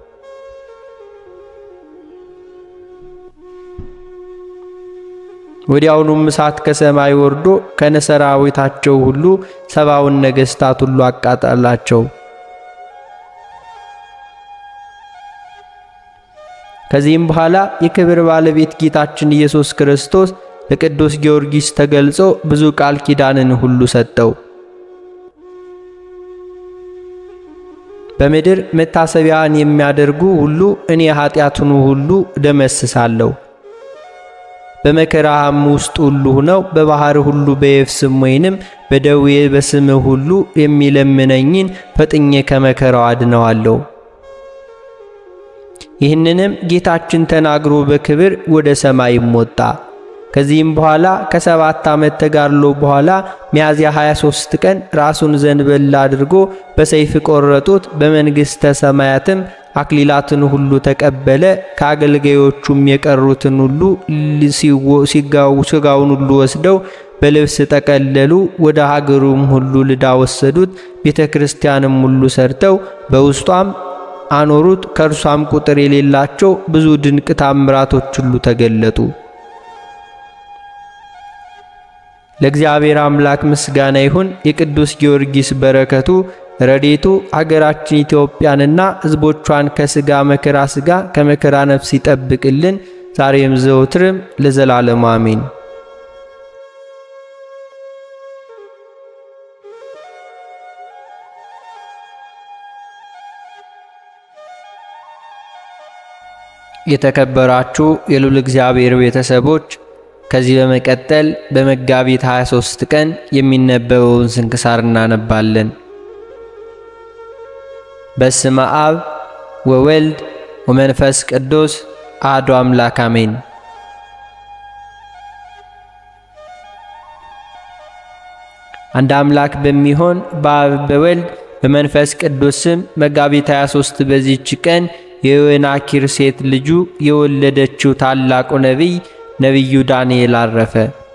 [SPEAKER 1] ወዲያውኑም እሳት ከሰማይ ወርዶ ከነሰራዊታቸው ሁሉ ሰባውን ነገሥታት ሁሉ አቃጠላቸው። ከዚህም በኋላ የክብር ባለቤት ጌታችን ኢየሱስ ክርስቶስ ለቅዱስ ጊዮርጊስ ተገልጾ ብዙ ቃል ኪዳንን ሁሉ ሰጠው። በምድር መታሰቢያን የሚያደርጉ ሁሉ እኔ ኃጢአቱን ሁሉ ደመስሳለሁ። በመከራህም ውስጥ ሁሉ ሆነው በባህር ሁሉ በየብስም ወይንም በደዌ በስምህ ሁሉ የሚለምነኝን ፈጥኜ ከመከራው አድነዋለሁ። ይህንንም ጌታችን ተናግሮ በክብር ወደ ሰማይም ወጣ። ከዚህም በኋላ ከሰባት ዓመት ተጋድሎ በኋላ ሚያዝያ 23 ቀን ራሱን ዘንበል አድርጎ በሰይፍ ቆረጡት። በመንግሥተ ሰማያትም አክሊላትን ሁሉ ተቀበለ። ከአገልጋዮቹም የቀሩትን ሁሉ ሥጋውን ሁሉ ወስደው በልብስ ጠቀለሉ። ወደ ሀገሩም ሁሉ ልዳ ወሰዱት። ቤተ ክርስቲያንም ሁሉ ሰርተው በውስጧም አኖሩት። ከእርሷም ቁጥር የሌላቸው ብዙ ድንቅ ታምራቶች ሁሉ ተገለጡ። ለእግዚአብሔር አምላክ ምስጋና ይሁን። የቅዱስ ጊዮርጊስ በረከቱ ረዴቱ አገራችን ኢትዮጵያንና ሕዝቦቿን ከሥጋ መከራ ሥጋ ከመከራ ነፍስ ይጠብቅልን ዛሬም ዘወትርም ለዘላለሙ አሜን። የተከበራችሁ የልዑል እግዚአብሔር ቤተሰቦች ከዚህ በመቀጠል በመጋቢት 23 ቀን የሚነበበውን ስንክሳር እናነባለን። በስመ አብ ወወልድ ወመንፈስ ቅዱስ አሐዱ አምላክ አሜን። አንድ አምላክ በሚሆን በአብ በወልድ በመንፈስ ቅዱስ ስም መጋቢት 23 በዚህች ቀን የዮናኪር ሴት ልጁ የወለደችው ታላቁ ነቢይ ነቢዩ ዳንኤል አረፈ።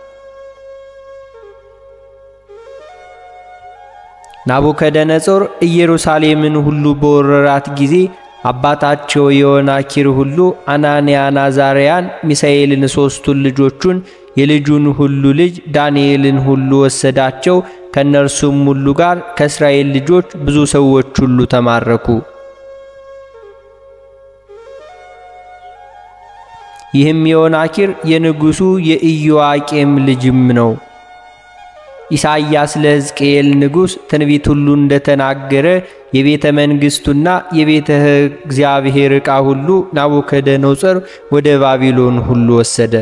[SPEAKER 1] ናቡከደነጾር ኢየሩሳሌምን ሁሉ በወረራት ጊዜ አባታቸው የዮናኪር ሁሉ አናንያን፣ አዛርያን፣ ሚሳኤልን ሦስቱን ልጆቹን የልጁን ሁሉ ልጅ ዳንኤልን ሁሉ ወሰዳቸው። ከእነርሱም ሁሉ ጋር ከእስራኤል ልጆች ብዙ ሰዎች ሁሉ ተማረኩ። ይህም የዮናኪር የንጉሡ የኢዮአቄም ልጅም ነው። ኢሳይያስ ለሕዝቅኤል ንጉሥ ትንቢት ሁሉ እንደተናገረ የቤተ መንግሥቱና የቤተ እግዚአብሔር ዕቃ ሁሉ ናቡከደነጾር ወደ ባቢሎን ሁሉ ወሰደ።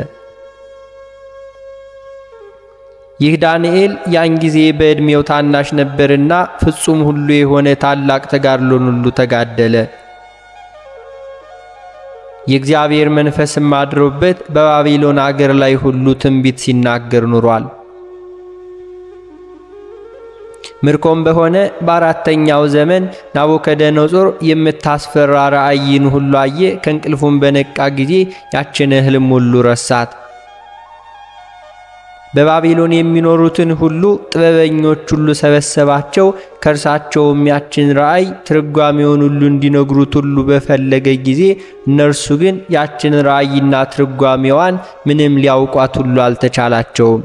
[SPEAKER 1] ይህ ዳንኤል ያን ጊዜ በዕድሜው ታናሽ ነበርና ፍጹም ሁሉ የሆነ ታላቅ ተጋድሎን ሁሉ ተጋደለ። የእግዚአብሔር መንፈስም አድሮበት በባቢሎን አገር ላይ ሁሉ ትንቢት ሲናገር ኑሯል። ምርኮም በሆነ በአራተኛው ዘመን ናቡከደነጾር የምታስፈራ ራእይን ሁሉ አየ። ከእንቅልፉም በነቃ ጊዜ ያችን ሕልም ሁሉ ረሳት። በባቢሎን የሚኖሩትን ሁሉ ጥበበኞች ሁሉ ሰበሰባቸው። ከእርሳቸውም ያችን ራእይ ትርጓሜውን ሁሉ እንዲነግሩት ሁሉ በፈለገ ጊዜ እነርሱ ግን ያችን ራእይና ትርጓሜዋን ምንም ሊያውቋት ሁሉ አልተቻላቸውም።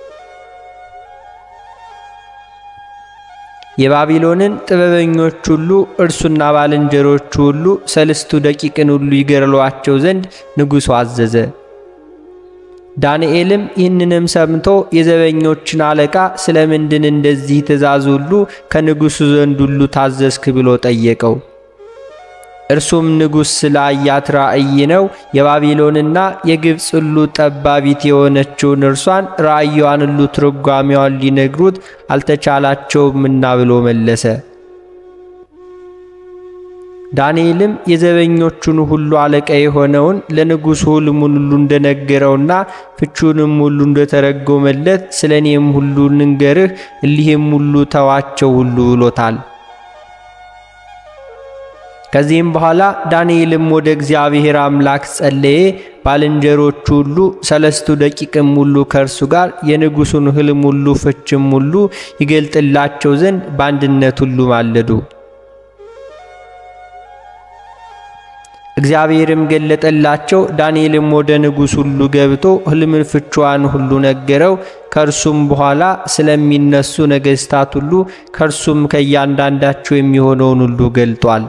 [SPEAKER 1] የባቢሎንን ጥበበኞች ሁሉ እርሱና ባልንጀሮቹ ሁሉ ሰልስቱ ደቂቅን ሁሉ ይገድሏቸው ዘንድ ንጉሡ አዘዘ። ዳንኤልም ይህንንም ሰምቶ የዘበኞችን አለቃ ስለ ምንድን እንደዚህ ትእዛዝ ሁሉ ከንጉሡ ዘንድ ሁሉ ታዘዝክ ብሎ ጠየቀው። እርሱም ንጉሥ ስለ አያት ራእይ ነው። የባቢሎንና የግብፅ ሁሉ ጠባቢት የሆነችውን እርሷን ራእይዋን ሁሉ ትርጓሜዋን ሊነግሩት አልተቻላቸውምና ብሎ መለሰ። ዳንኤልም የዘበኞቹን ሁሉ አለቃ የሆነውን ለንጉሡ ሕልሙን ሁሉ እንደነገረውና ፍቹንም ሁሉ እንደተረጎመለት ስለ እኔም ሁሉ ንንገርህ፣ እሊህም ሁሉ ተዋቸው ሁሉ ብሎታል። ከዚህም በኋላ ዳንኤልም ወደ እግዚአብሔር አምላክ ጸለየ። ባልንጀሮቹ ሁሉ ሰለስቱ ደቂቅም ሁሉ ከእርሱ ጋር የንጉሡን ሕልም ሁሉ ፍችም ሁሉ ይገልጥላቸው ዘንድ በአንድነት ሁሉ ማለዱ። እግዚአብሔርም ገለጠላቸው። ዳንኤልም ወደ ንጉሥ ሁሉ ገብቶ ሕልምን ፍቿን ሁሉ ነገረው። ከእርሱም በኋላ ስለሚነሱ ነገሥታት ሁሉ ከእርሱም ከእያንዳንዳቸው የሚሆነውን ሁሉ ገልጧል።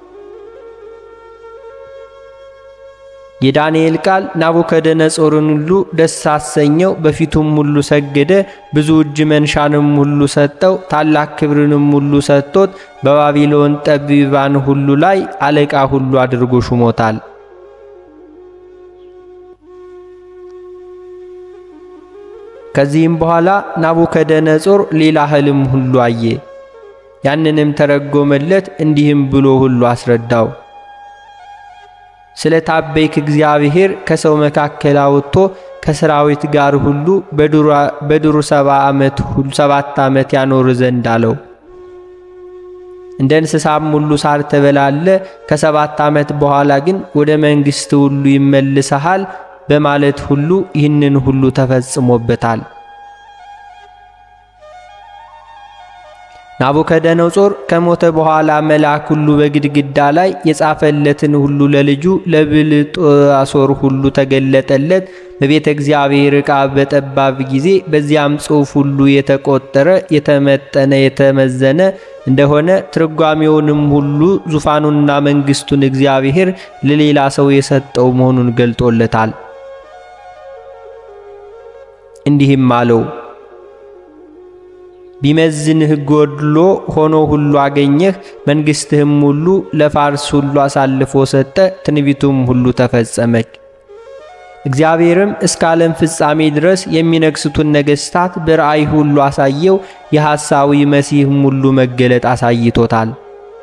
[SPEAKER 1] የዳንኤል ቃል ናቡከደነጾርን ሁሉ ደስ አሰኘው። በፊቱም ሁሉ ሰገደ። ብዙ እጅ መንሻንም ሁሉ ሰጠው። ታላቅ ክብርንም ሁሉ ሰጥቶት በባቢሎን ጠቢባን ሁሉ ላይ አለቃ ሁሉ አድርጎ ሹሞታል። ከዚህም በኋላ ናቡከደነጾር ሌላ ሕልም ሁሉ አየ። ያንንም ተረጎመለት፣ እንዲህም ብሎ ሁሉ አስረዳው። ስለ ታበይክ እግዚአብሔር ከሰው መካከል አውጥቶ ከሰራዊት ጋር ሁሉ በዱሩ ሰባ ዓመት ሁሉ ሰባት ዓመት ያኖር ዘንድ አለው። እንደ እንስሳም ሁሉ ሳር ተበላለ። ከሰባት ዓመት በኋላ ግን ወደ መንግሥት ሁሉ ይመልሰሃል በማለት ሁሉ ይህንን ሁሉ ተፈጽሞበታል። ናቡከደነጾር ከሞተ በኋላ መልአክ ሁሉ በግድግዳ ላይ የጻፈለትን ሁሉ ለልጁ ለብልጣሶር ሁሉ ተገለጠለት። በቤተ እግዚአብሔር ዕቃ በጠባብ ጊዜ በዚያም ጽሑፍ ሁሉ የተቆጠረ የተመጠነ የተመዘነ እንደሆነ ትርጓሜውንም ሁሉ ዙፋኑንና መንግሥቱን እግዚአብሔር ለሌላ ሰው የሰጠው መሆኑን ገልጦለታል። እንዲህም አለው ቢመዝንህ ጎድሎ ሆኖ ሁሉ አገኘህ። መንግሥትህም ሁሉ ለፋርስ ሁሉ አሳልፎ ሰጠ። ትንቢቱም ሁሉ ተፈጸመች። እግዚአብሔርም እስከ ዓለም ፍጻሜ ድረስ የሚነግሥቱን ነገሥታት በራእይ ሁሉ አሳየው። የሐሳዊ መሲህም ሁሉ መገለጥ አሳይቶታል።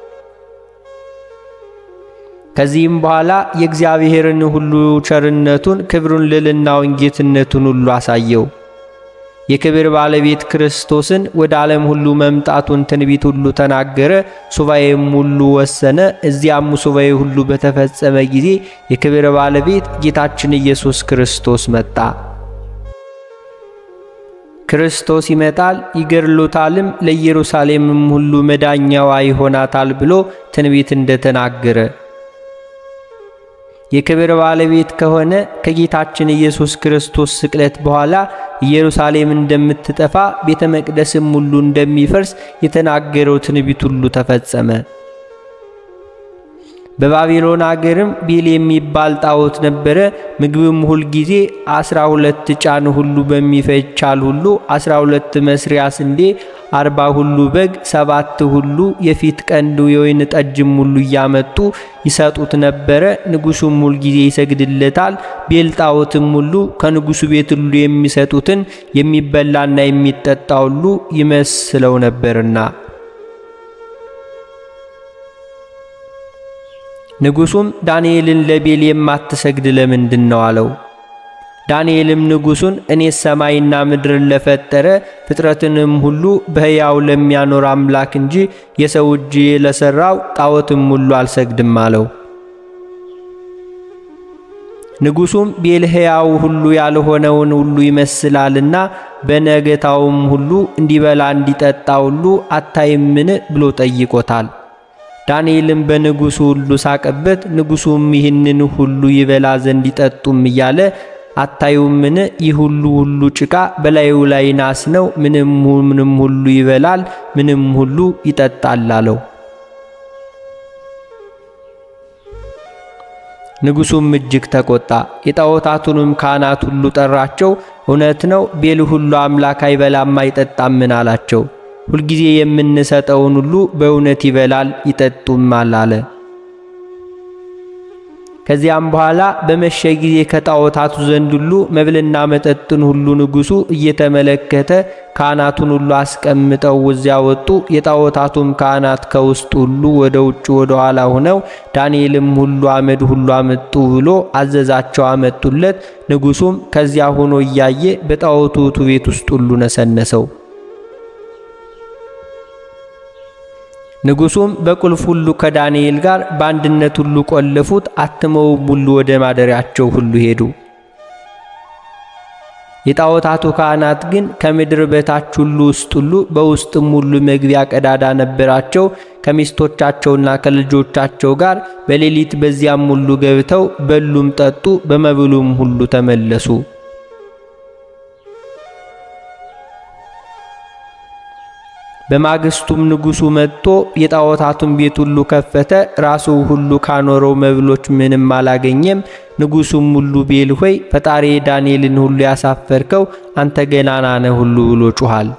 [SPEAKER 1] ከዚህም በኋላ የእግዚአብሔርን ሁሉ ቸርነቱን፣ ክብሩን፣ ልዕልናውን፣ ጌትነቱን ሁሉ አሳየው። የክብር ባለቤት ክርስቶስን ወደ ዓለም ሁሉ መምጣቱን ትንቢት ሁሉ ተናገረ። ሱባኤም ሁሉ ወሰነ። እዚያም ሱባኤ ሁሉ በተፈጸመ ጊዜ የክብር ባለቤት ጌታችን ኢየሱስ ክርስቶስ መጣ። ክርስቶስ ይመጣል ይገድሉታልም፣ ለኢየሩሳሌምም ሁሉ መዳኛዋ ይሆናታል ብሎ ትንቢት እንደተናገረ የክብር ባለቤት ከሆነ ከጌታችን ኢየሱስ ክርስቶስ ስቅለት በኋላ ኢየሩሳሌም እንደምትጠፋ ቤተ መቅደስም ሁሉ እንደሚፈርስ የተናገረው ትንቢት ሁሉ ተፈጸመ። በባቢሎን አገርም ቤል የሚባል ጣዖት ነበረ። ምግብም ሁል ጊዜ አስራ ሁለት ጫን ሁሉ በሚፈጅ ቻል ሁሉ አስራ ሁለት መስሪያ ስንዴ አርባ ሁሉ በግ ሰባት ሁሉ የፊት ቀንዱ የወይን ጠጅም ሁሉ እያመጡ ይሰጡት ነበረ። ንጉሡም ሁል ጊዜ ይሰግድለታል። ቤል ጣዖትም ሁሉ ከንጉሡ ቤት ሁሉ የሚሰጡትን የሚበላና የሚጠጣ ሁሉ ይመስለው ነበርና ንጉሡም ዳንኤልን ለቤል የማትሰግድ ለምንድን ነው አለው። ዳንኤልም ንጉሡን እኔስ ሰማይና ምድርን ለፈጠረ ፍጥረትንም ሁሉ በሕያው ለሚያኖር አምላክ እንጂ የሰው እጅ ለሠራው ጣዖትም ሁሉ አልሰግድም አለው። ንጉሡም ቤል ሕያው ሁሉ ያልሆነውን ሁሉ ይመስላልና በነገታውም ሁሉ እንዲበላ እንዲጠጣ ሁሉ አታይምን ብሎ ጠይቆታል። ዳንኤልም በንጉሡ ሁሉ ሳቀበት። ንጉሡም ይህንን ሁሉ ይበላ ዘንድ ይጠጡም እያለ አታዩምን? ይህ ሁሉ ሁሉ ጭቃ በላዩ ላይ ናስ ነው። ምንም ምንም ሁሉ ይበላል፣ ምንም ሁሉ ይጠጣል አለው። ንጉሡም እጅግ ተቆጣ። የጣዖታቱንም ካህናት ሁሉ ጠራቸው። እውነት ነው ቤል ሁሉ አምላክ አይበላም አይጠጣምን አላቸው። ሁልጊዜ የምንሰጠውን ሁሉ በእውነት ይበላል ይጠጡማል አለ። ከዚያም በኋላ በመሸ ጊዜ ከጣዖታቱ ዘንድ ሁሉ መብልና መጠጥን ሁሉ ንጉሡ እየተመለከተ ካህናቱን ሁሉ አስቀምጠው እዚያ ወጡ። የጣዖታቱም ካህናት ከውስጥ ሁሉ ወደ ውጭ ወደ ኋላ ሆነው ዳንኤልም ሁሉ አመድ ሁሉ አመጡ ብሎ አዘዛቸው፣ አመጡለት። ንጉሡም ከዚያ ሆኖ እያየ በጣዖቱ ቤት ውስጥ ሁሉ ነሰነሰው። ንጉሡም በቁልፍ ሁሉ ከዳንኤል ጋር በአንድነት ሁሉ ቆለፉት። አትመውም ሁሉ ወደ ማደሪያቸው ሁሉ ሄዱ። የጣዖታቱ ካህናት ግን ከምድር በታች ሁሉ ውስጥ ሁሉ በውስጥም ሁሉ መግቢያ ቀዳዳ ነበራቸው። ከሚስቶቻቸውና ከልጆቻቸው ጋር በሌሊት በዚያም ሁሉ ገብተው በሉም፣ ጠጡ፣ በመብሉም ሁሉ ተመለሱ። በማግስቱም ንጉሡ መጥቶ የጣዖታቱን ቤት ሁሉ ከፈተ። ራሱ ሁሉ ካኖረው መብሎች ምንም አላገኘም። ንጉሡም ሁሉ ቤል ሆይ ፈጣሪ ዳንኤልን ሁሉ ያሳፈርከው አንተ ገናና ነህ ሁሉ ብሎ ጩኋል።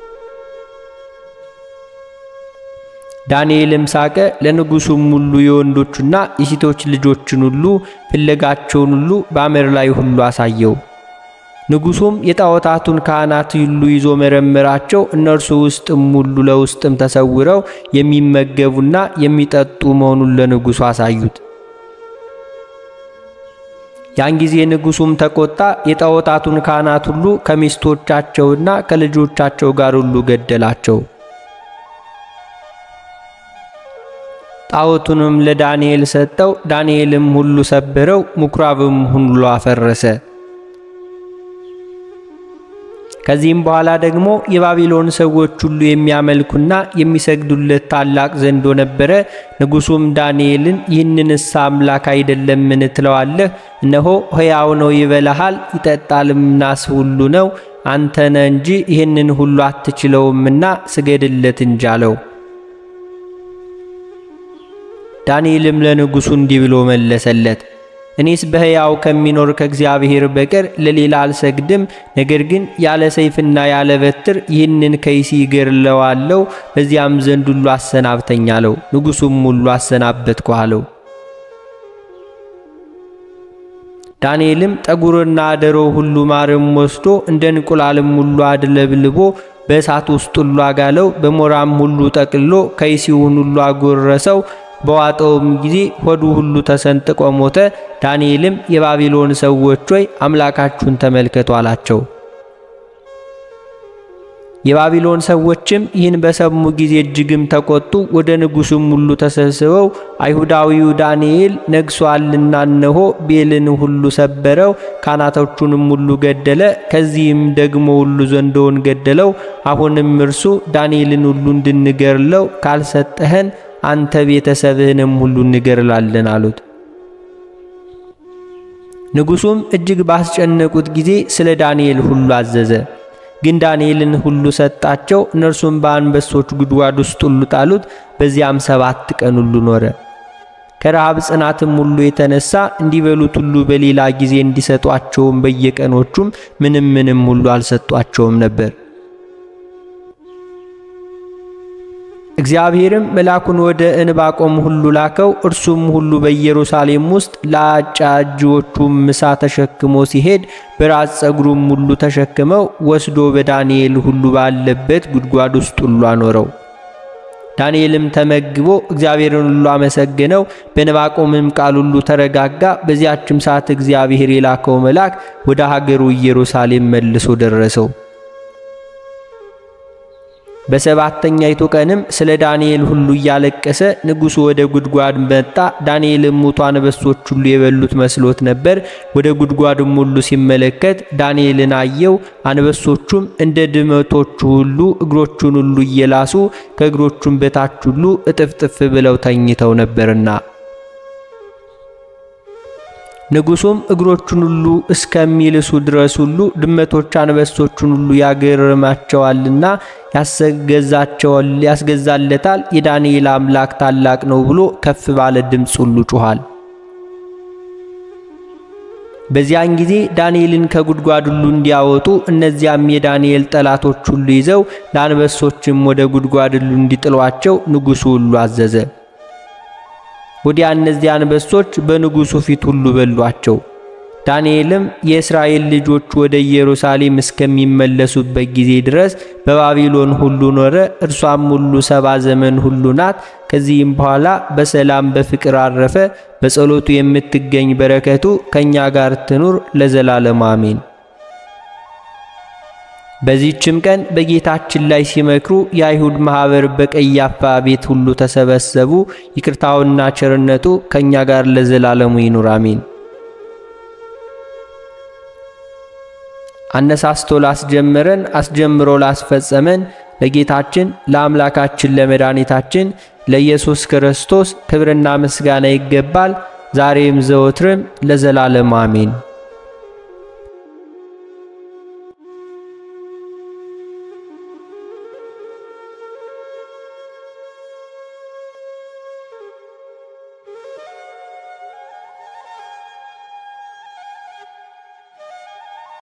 [SPEAKER 1] ዳንኤልም ሳቀ። ለንጉሡም ሁሉ የወንዶቹና የሴቶች ልጆችን ሁሉ ፍለጋቸውን ሁሉ በአመድ ላይ ሁሉ አሳየው። ንጉሡም የጣዖታቱን ካህናት ሁሉ ይዞ መረመራቸው። እነርሱ ውስጥም ሁሉ ለውስጥም ተሰውረው የሚመገቡና የሚጠጡ መሆኑን ለንጉሡ አሳዩት። ያን ጊዜ ንጉሡም ተቆጣ። የጣዖታቱን ካህናት ሁሉ ከሚስቶቻቸውና ከልጆቻቸው ጋር ሁሉ ገደላቸው። ጣዖቱንም ለዳንኤል ሰጠው። ዳንኤልም ሁሉ ሰበረው፣ ምኵራብም ሁሉ አፈረሰ። ከዚህም በኋላ ደግሞ የባቢሎን ሰዎች ሁሉ የሚያመልኩና የሚሰግዱለት ታላቅ ዘንዶ ነበረ። ንጉሡም ዳንኤልን ይህንንስ አምላክ አይደለምን ትለዋለህ? እነሆ ሕያው ነው፣ ይበላሃል፣ ይጠጣልም፣ ናስ ሁሉ ነው። አንተ ነህ እንጂ ይህንን ሁሉ አትችለውምና ስገድለት እንጂ አለው። ዳንኤልም ለንጉሡ እንዲህ ብሎ መለሰለት እኔስ በሕያው ከሚኖር ከእግዚአብሔር በቀር ለሌላ አልሰግድም። ነገር ግን ያለ ሰይፍና ያለ በትር ይህንን ከይሲ እገድለዋለሁ። በዚያም ዘንድ ሁሉ አሰናብተኝ አለው። ንጉሡም ሁሉ አሰናበትኩ አለው። ዳንኤልም ጠጉርና አደሮ ሁሉ ማርም ወስዶ እንደ እንቁላልም ሁሉ አድለብልቦ በእሳት ውስጥ ሁሉ አጋለው። በሞራም ሁሉ ጠቅልሎ ከይሲውን ሁሉ አጎረሰው። በዋጠውም ጊዜ ሆዱ ሁሉ ተሰንጥቆ ሞተ። ዳንኤልም የባቢሎን ሰዎች ሆይ አምላካችሁን ተመልከቱ አላቸው። የባቢሎን ሰዎችም ይህን በሰሙ ጊዜ እጅግም ተቆጡ። ወደ ንጉሡም ሁሉ ተሰብስበው አይሁዳዊው ዳንኤል ነግሷልና እነሆ ቤልን ሁሉ ሰበረው፣ ካህናቶቹንም ሁሉ ገደለ። ከዚህም ደግሞ ሁሉ ዘንዶውን ገደለው። አሁንም እርሱ ዳንኤልን ሁሉ እንድንገርለው ካልሰጠኸን አንተ ቤተሰብህንም ሁሉ እንገርላለን አሉት። ንጉሡም እጅግ ባስጨነቁት ጊዜ ስለ ዳንኤል ሁሉ አዘዘ። ግን ዳንኤልን ሁሉ ሰጣቸው። እነርሱም በአንበሶች ጉድጓድ ውስጥ ሁሉ ጣሉት። በዚያም ሰባት ቀን ሁሉ ኖረ። ከረሃብ ጽናትም ሁሉ የተነሳ እንዲበሉት ሁሉ በሌላ ጊዜ እንዲሰጧቸውም በየቀኖቹም ምንም ምንም ሁሉ አልሰጧቸውም ነበር። እግዚአብሔርም መልአኩን ወደ እንባቆም ሁሉ ላከው። እርሱም ሁሉ በኢየሩሳሌም ውስጥ ለአጫጅዎቹም ምሳ ተሸክሞ ሲሄድ በራስ ጸጉሩም ሁሉ ተሸክመው ወስዶ በዳንኤል ሁሉ ባለበት ጉድጓድ ውስጥ ሁሉ አኖረው። ዳንኤልም ተመግቦ እግዚአብሔርን ሁሉ አመሰገነው። በንባቆምም ቃል ሁሉ ተረጋጋ። በዚያችም ሰዓት እግዚአብሔር የላከው መልአክ ወደ ሀገሩ ኢየሩሳሌም መልሶ ደረሰው። በሰባተኛይቱ ቀንም ስለ ዳንኤል ሁሉ እያለቀሰ ንጉሡ ወደ ጉድጓድ መጣ። ዳንኤልም ሙቱ አንበሶች ሁሉ የበሉት መስሎት ነበር። ወደ ጉድጓድም ሁሉ ሲመለከት ዳንኤልን አየው። አንበሶቹም እንደ ድመቶቹ ሁሉ እግሮቹን ሁሉ እየላሱ ከእግሮቹም በታች ሁሉ እጥፍጥፍ ብለው ተኝተው ነበርና ንጉሡም እግሮቹን ሁሉ እስከሚልሱ ድረስ ሁሉ ድመቶች አንበሶቹን ሁሉ ያገርማቸዋልና ያስገዛቸዋል ያስገዛለታል። የዳንኤል አምላክ ታላቅ ነው ብሎ ከፍ ባለ ድምፅ ሁሉ ጮኋል። በዚያን ጊዜ ዳንኤልን ከጉድጓድ ሁሉ እንዲያወጡ እነዚያም የዳንኤል ጠላቶች ሁሉ ይዘው ለአንበሶችም ወደ ጉድጓድ ሁሉ እንዲጥሏቸው ንጉሡ ሁሉ አዘዘ። ወዲያ እነዚያ አንበሶች በንጉሡ ፊት ሁሉ በሏቸው። ዳንኤልም የእስራኤል ልጆች ወደ ኢየሩሳሌም እስከሚመለሱበት ጊዜ ድረስ በባቢሎን ሁሉ ኖረ። እርሷም ሁሉ ሰባ ዘመን ሁሉ ናት። ከዚህም በኋላ በሰላም በፍቅር አረፈ። በጸሎቱ የምትገኝ በረከቱ ከእኛ ጋር ትኑር ለዘላለም አሜን። በዚህችም ቀን በጌታችን ላይ ሲመክሩ የአይሁድ ማኅበር በቀያፋ ቤት ሁሉ ተሰበሰቡ። ይቅርታውና ቸርነቱ ከእኛ ጋር ለዘላለሙ ይኑር አሜን። አነሳስቶ ላስጀመረን አስጀምሮ ላስፈጸመን ለጌታችን ለአምላካችን ለመድኃኒታችን ለኢየሱስ ክርስቶስ ክብርና ምስጋና ይገባል፣ ዛሬም ዘወትርም ለዘላለም አሜን።